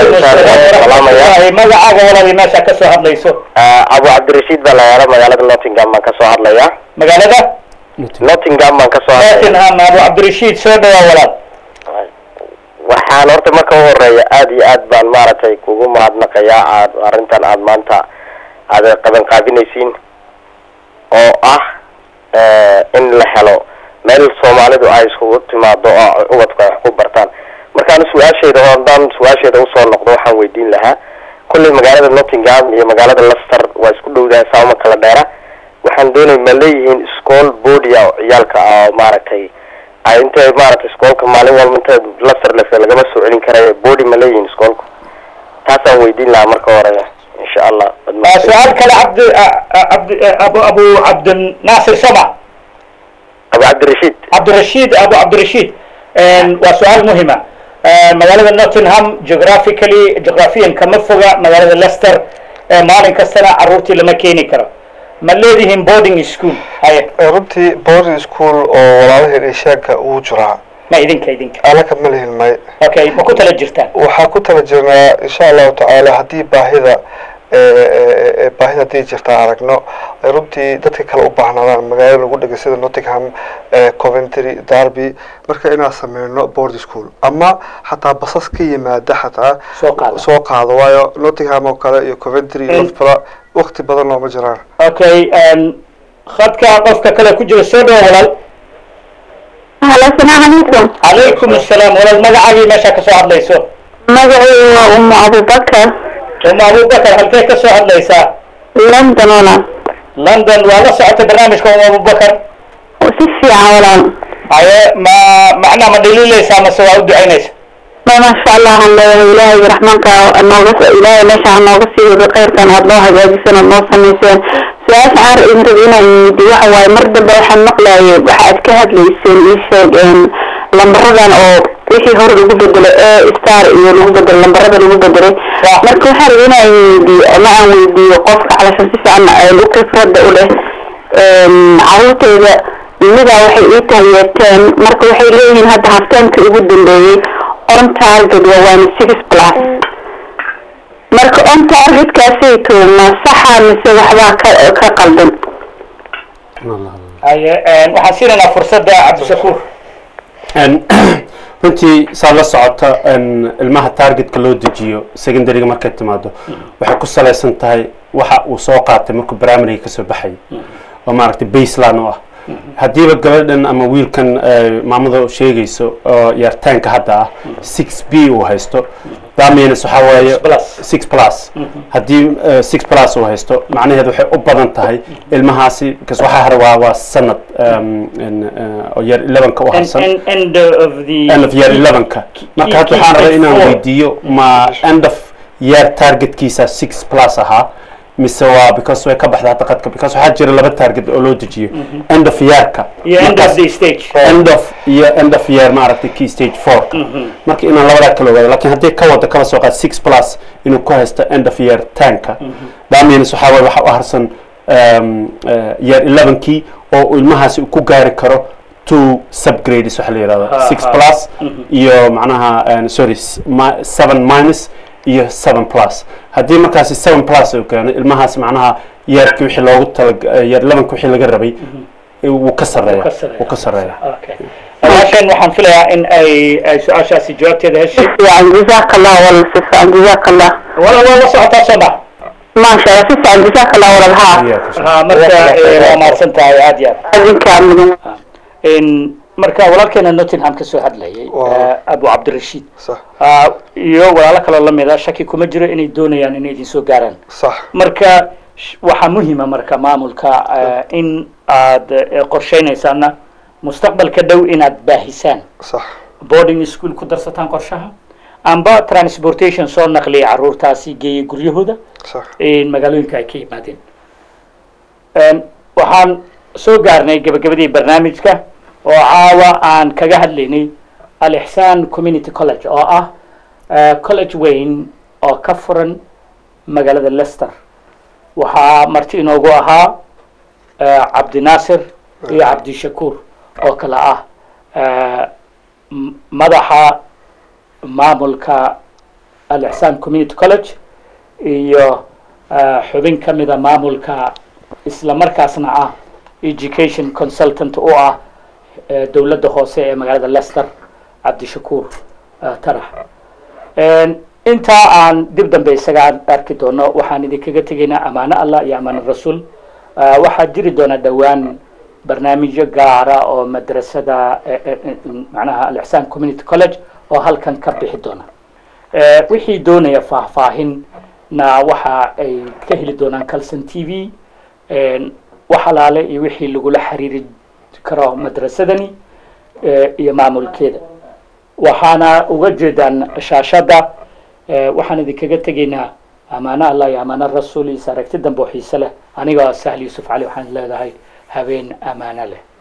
Speaker 1: Walahi, magacaaga walaal meesha ka soo hadlayso
Speaker 6: abu cabdirashiid baa la yaala magaalada nottingham baan kasoo hadlayaa
Speaker 1: magaalada
Speaker 6: nottingham baan kasoo hadlaya
Speaker 1: nottingham abu cabdirashiid soo dhawaa walaal
Speaker 6: waxaan horta marka u horeeya aad iyo aad baan maaragtay kugu mahadnaqayaa aad arrintan aad maanta aad qaban qaabinaysiin oo ah in la helo meel soomaalidu ay iskugu timaado oo ubadku ay wax ku bartaan markaan su-aashayda oo haddaan su-aashayda usoo noqdo waxaan weydiin lahaa kolley magaalada nottingham iyo magaalada leicester waa isku dhowdahay saama kala dheera waxaan doonay ma leeyihiin school bodia oo ciyaalka ah oo maaragtay ay intay maaragtay iskoolka maalin walba inta leicester lese lagama soo celin karayo body ma leeyihiin iskoolku taasaan weydiin lahaa marka hore insha allah
Speaker 1: Ah, su-aal kale cabdi ah, ah, cabdi eh, abu abu cabdinaasir sama
Speaker 6: abu cabdirashiid
Speaker 1: cabdirashiid abu cabdirashiid Een, waa su-aal muhima Een, magaalada nottingham geographically geographiyan kama foga magaalada leicester Ee, maalin kastana caruurtii lama keeni karo ma leedihiin boarding school haye
Speaker 2: runtii boarding school oo walaalaheen eeshaanka uu jiraa
Speaker 1: ma idinka idinka
Speaker 2: anaka ma lihin may
Speaker 1: okay ma ku tala jirtaan
Speaker 2: waxaa ku tala jirnaa insha allahu tacaala haddii baahida ee baahida haddii jirta aragno ay runtii dadka kale u baahnaadaan magaalo lagu dhegay sida nottingham ee coventry derby marka inaan sameyno boarding school ama xataa basas ka yimaada xataa
Speaker 1: Soo qaada.
Speaker 2: soo qaado waayo nottingham oo kale iyo coventry iyo
Speaker 1: In-
Speaker 2: loughborough waqti badan looma jiraan
Speaker 1: okay een, khadka qofka kale ku jira soo dhawo walaal
Speaker 5: halo asalaamu calaykum
Speaker 1: calaykum assalaam walaal magacaagii meesha ka soo hadlayso
Speaker 5: magacaygu waa umu abubakar
Speaker 1: uma abubakar halkee ka soo hadlaysaa
Speaker 5: london walaal
Speaker 1: london waa la socota barnaamijka uma abubakar
Speaker 5: si fiican walaal
Speaker 1: haye ma macnaa ma dhaliilaysaa mase waa u ducaynaysa
Speaker 5: ma maasha allah aan leeyahay ilaahay raxmaanka nooga ilaahay meesha ha nooga sii wado khayrkan aad noo hagaajiseen aad noo samayseen su-aasha aan idin rabi inaan weydiiyo waxa waaye mar dambe waxaan maqlayay waxa aad ka hadlayseen ii sheeg een, lambaradan oo wixii hore lagu bedelay e star iyo lagu bedelay lambarada lagu bedelay marka waxaan rabi inaan weydiiyo ama aan weydiiyo qofka calashan si fiican ee u khibrada u leh een, carruurtayda midaa waxay ii taageerteen marka waxay leeyihiin hadda haftaanka ugu dambeeyey on target waa waana six plus marka on targetkaasayto ma saxa mise waxbaa ka ka qaldan
Speaker 1: haye een, waxaan siinaynaa fursadda cabdishakuur
Speaker 3: En, runtii saa la socota en, ilmaha targetka loo dejiyo secondaryga markay timaado waxay ku salaysan tahay waxa uu soo qaatay markuu primaryga kasoo baxayay oo maaragtay baseline u ah haddiiba gabadhan ama wiilkan eh, maamada sheegayso oo yartaanka hadda ah six b uu haysto that means waxaa waaye
Speaker 1: plus.
Speaker 3: six plus haddii eh, six plus uu haysto macnaheedu waxay u badan tahay ilmahaasi because waxaa hare waa waa sanad um, in, eh, oo yar elevenka u
Speaker 1: End-
Speaker 3: harsan
Speaker 1: end- end of the
Speaker 3: end of year 11ka marka hadda waxaan rabay inaan weydiiyo ma end of year targetkiisa six plus ahaa mise waa because way ka baxda hadda qadka because waxaa jira laba target oo loo dejiyo end of yearka
Speaker 1: iyo end of
Speaker 3: markaas-
Speaker 1: the stage
Speaker 3: end of iyo end of year maaragtay key stage four marka inaan labadaa kala ogaado lakin haddii ka wada kala soo qaad six plus inuu ku haysto end of year tanka that means waxaa waye waxa u harsan um, uh, year elevenkii oo uu ilmahaasi ku gaari karo two subgrades waxa la yidhahdo
Speaker 1: Ha,
Speaker 3: six
Speaker 1: ha.
Speaker 3: plus iyo macnaha um, sorry s- mi- seven minus iyo seven plus haddii markaasi seven plus uu keeno ilmahaasi macnaha yeerkii wixii loogu tala year elevenka wixii laga rabay wuu ka sarreeya wuu ka sarreeya
Speaker 1: Okay. walaashan waxaan filayaa in ay ay su-aashaasi jawaabteeda heshay
Speaker 5: fiican jazaaka allah wal si fiican jazaaka allah
Speaker 1: wala waa la socotaa soo ma
Speaker 5: maasha allah si fiican jazaaka allah walal haa
Speaker 3: Iyaaka.
Speaker 1: ha marka eh, waa mahadsan tahay aad iyo aad
Speaker 5: adinkaa mudan
Speaker 1: in marka walaalkeena nottingham ka soo hadlayay
Speaker 2: Wow.
Speaker 1: eh, abu cabdirashiid
Speaker 2: sax
Speaker 1: Ah, iyo walaalo kaloo lamida shaki kuma jiro inay doonayaan inay idin soo gaaraan
Speaker 2: sax
Speaker 1: marka sh- waxaa muhiima marka maamulka eh, in aad eh, qorsheynaysaana mustaqbalka dhow inaad baahisaan
Speaker 2: sax
Speaker 1: boarding school ku darsataan qorshaha amba transportation soo naqliya caruurtaasi geeya guryahooda
Speaker 2: sax
Speaker 1: in magaalooyinka ay ka yimaadeen Een, waxaan soo gaarnay gabagabadii barnaamijka oo caawa aan kaga hadlaynay al-ixsaan community college oo ah eh, college weyn oo ka furan magaalada leicester waxaa marti inoogu ahaa eh, cabdinaasir iyo cabdishakuur oo kale ah eh, m- madaxa maamulka al-ixsaan community college iyo eh, xubin ka mida maamulka isla markaasna ah education consultant u ah eh, dowladda hoose ee magaalada leicester cabdishakuur eh, tarax Een, intaa aan dib dambe isaga arki doono waxaan idinkaga tegaynaa amaano allah iyo amaano rasuul Eh, waxaa jiri doona dhowaan barnaamijyo gaara oo madrasada eh, eh, eh, macnaha al-ixsaan community college oo halkan ka bixi doona Eh, wixii doonaya faahfaahinna waxa ay ka heli doonaan calson t v Een, wax alaale iyo wixii lagula xiriiri karo madrasadani eh, iyo maamulkeeda waxaana uga jeedaan shaashadda eh, waxaan idinkaga tegaynaa amaano allah iyo amaano rasuul iyo aragti dambe oo xiise leh anigoo sahli yuusuf cali waxaan leedahay habeen amaano leh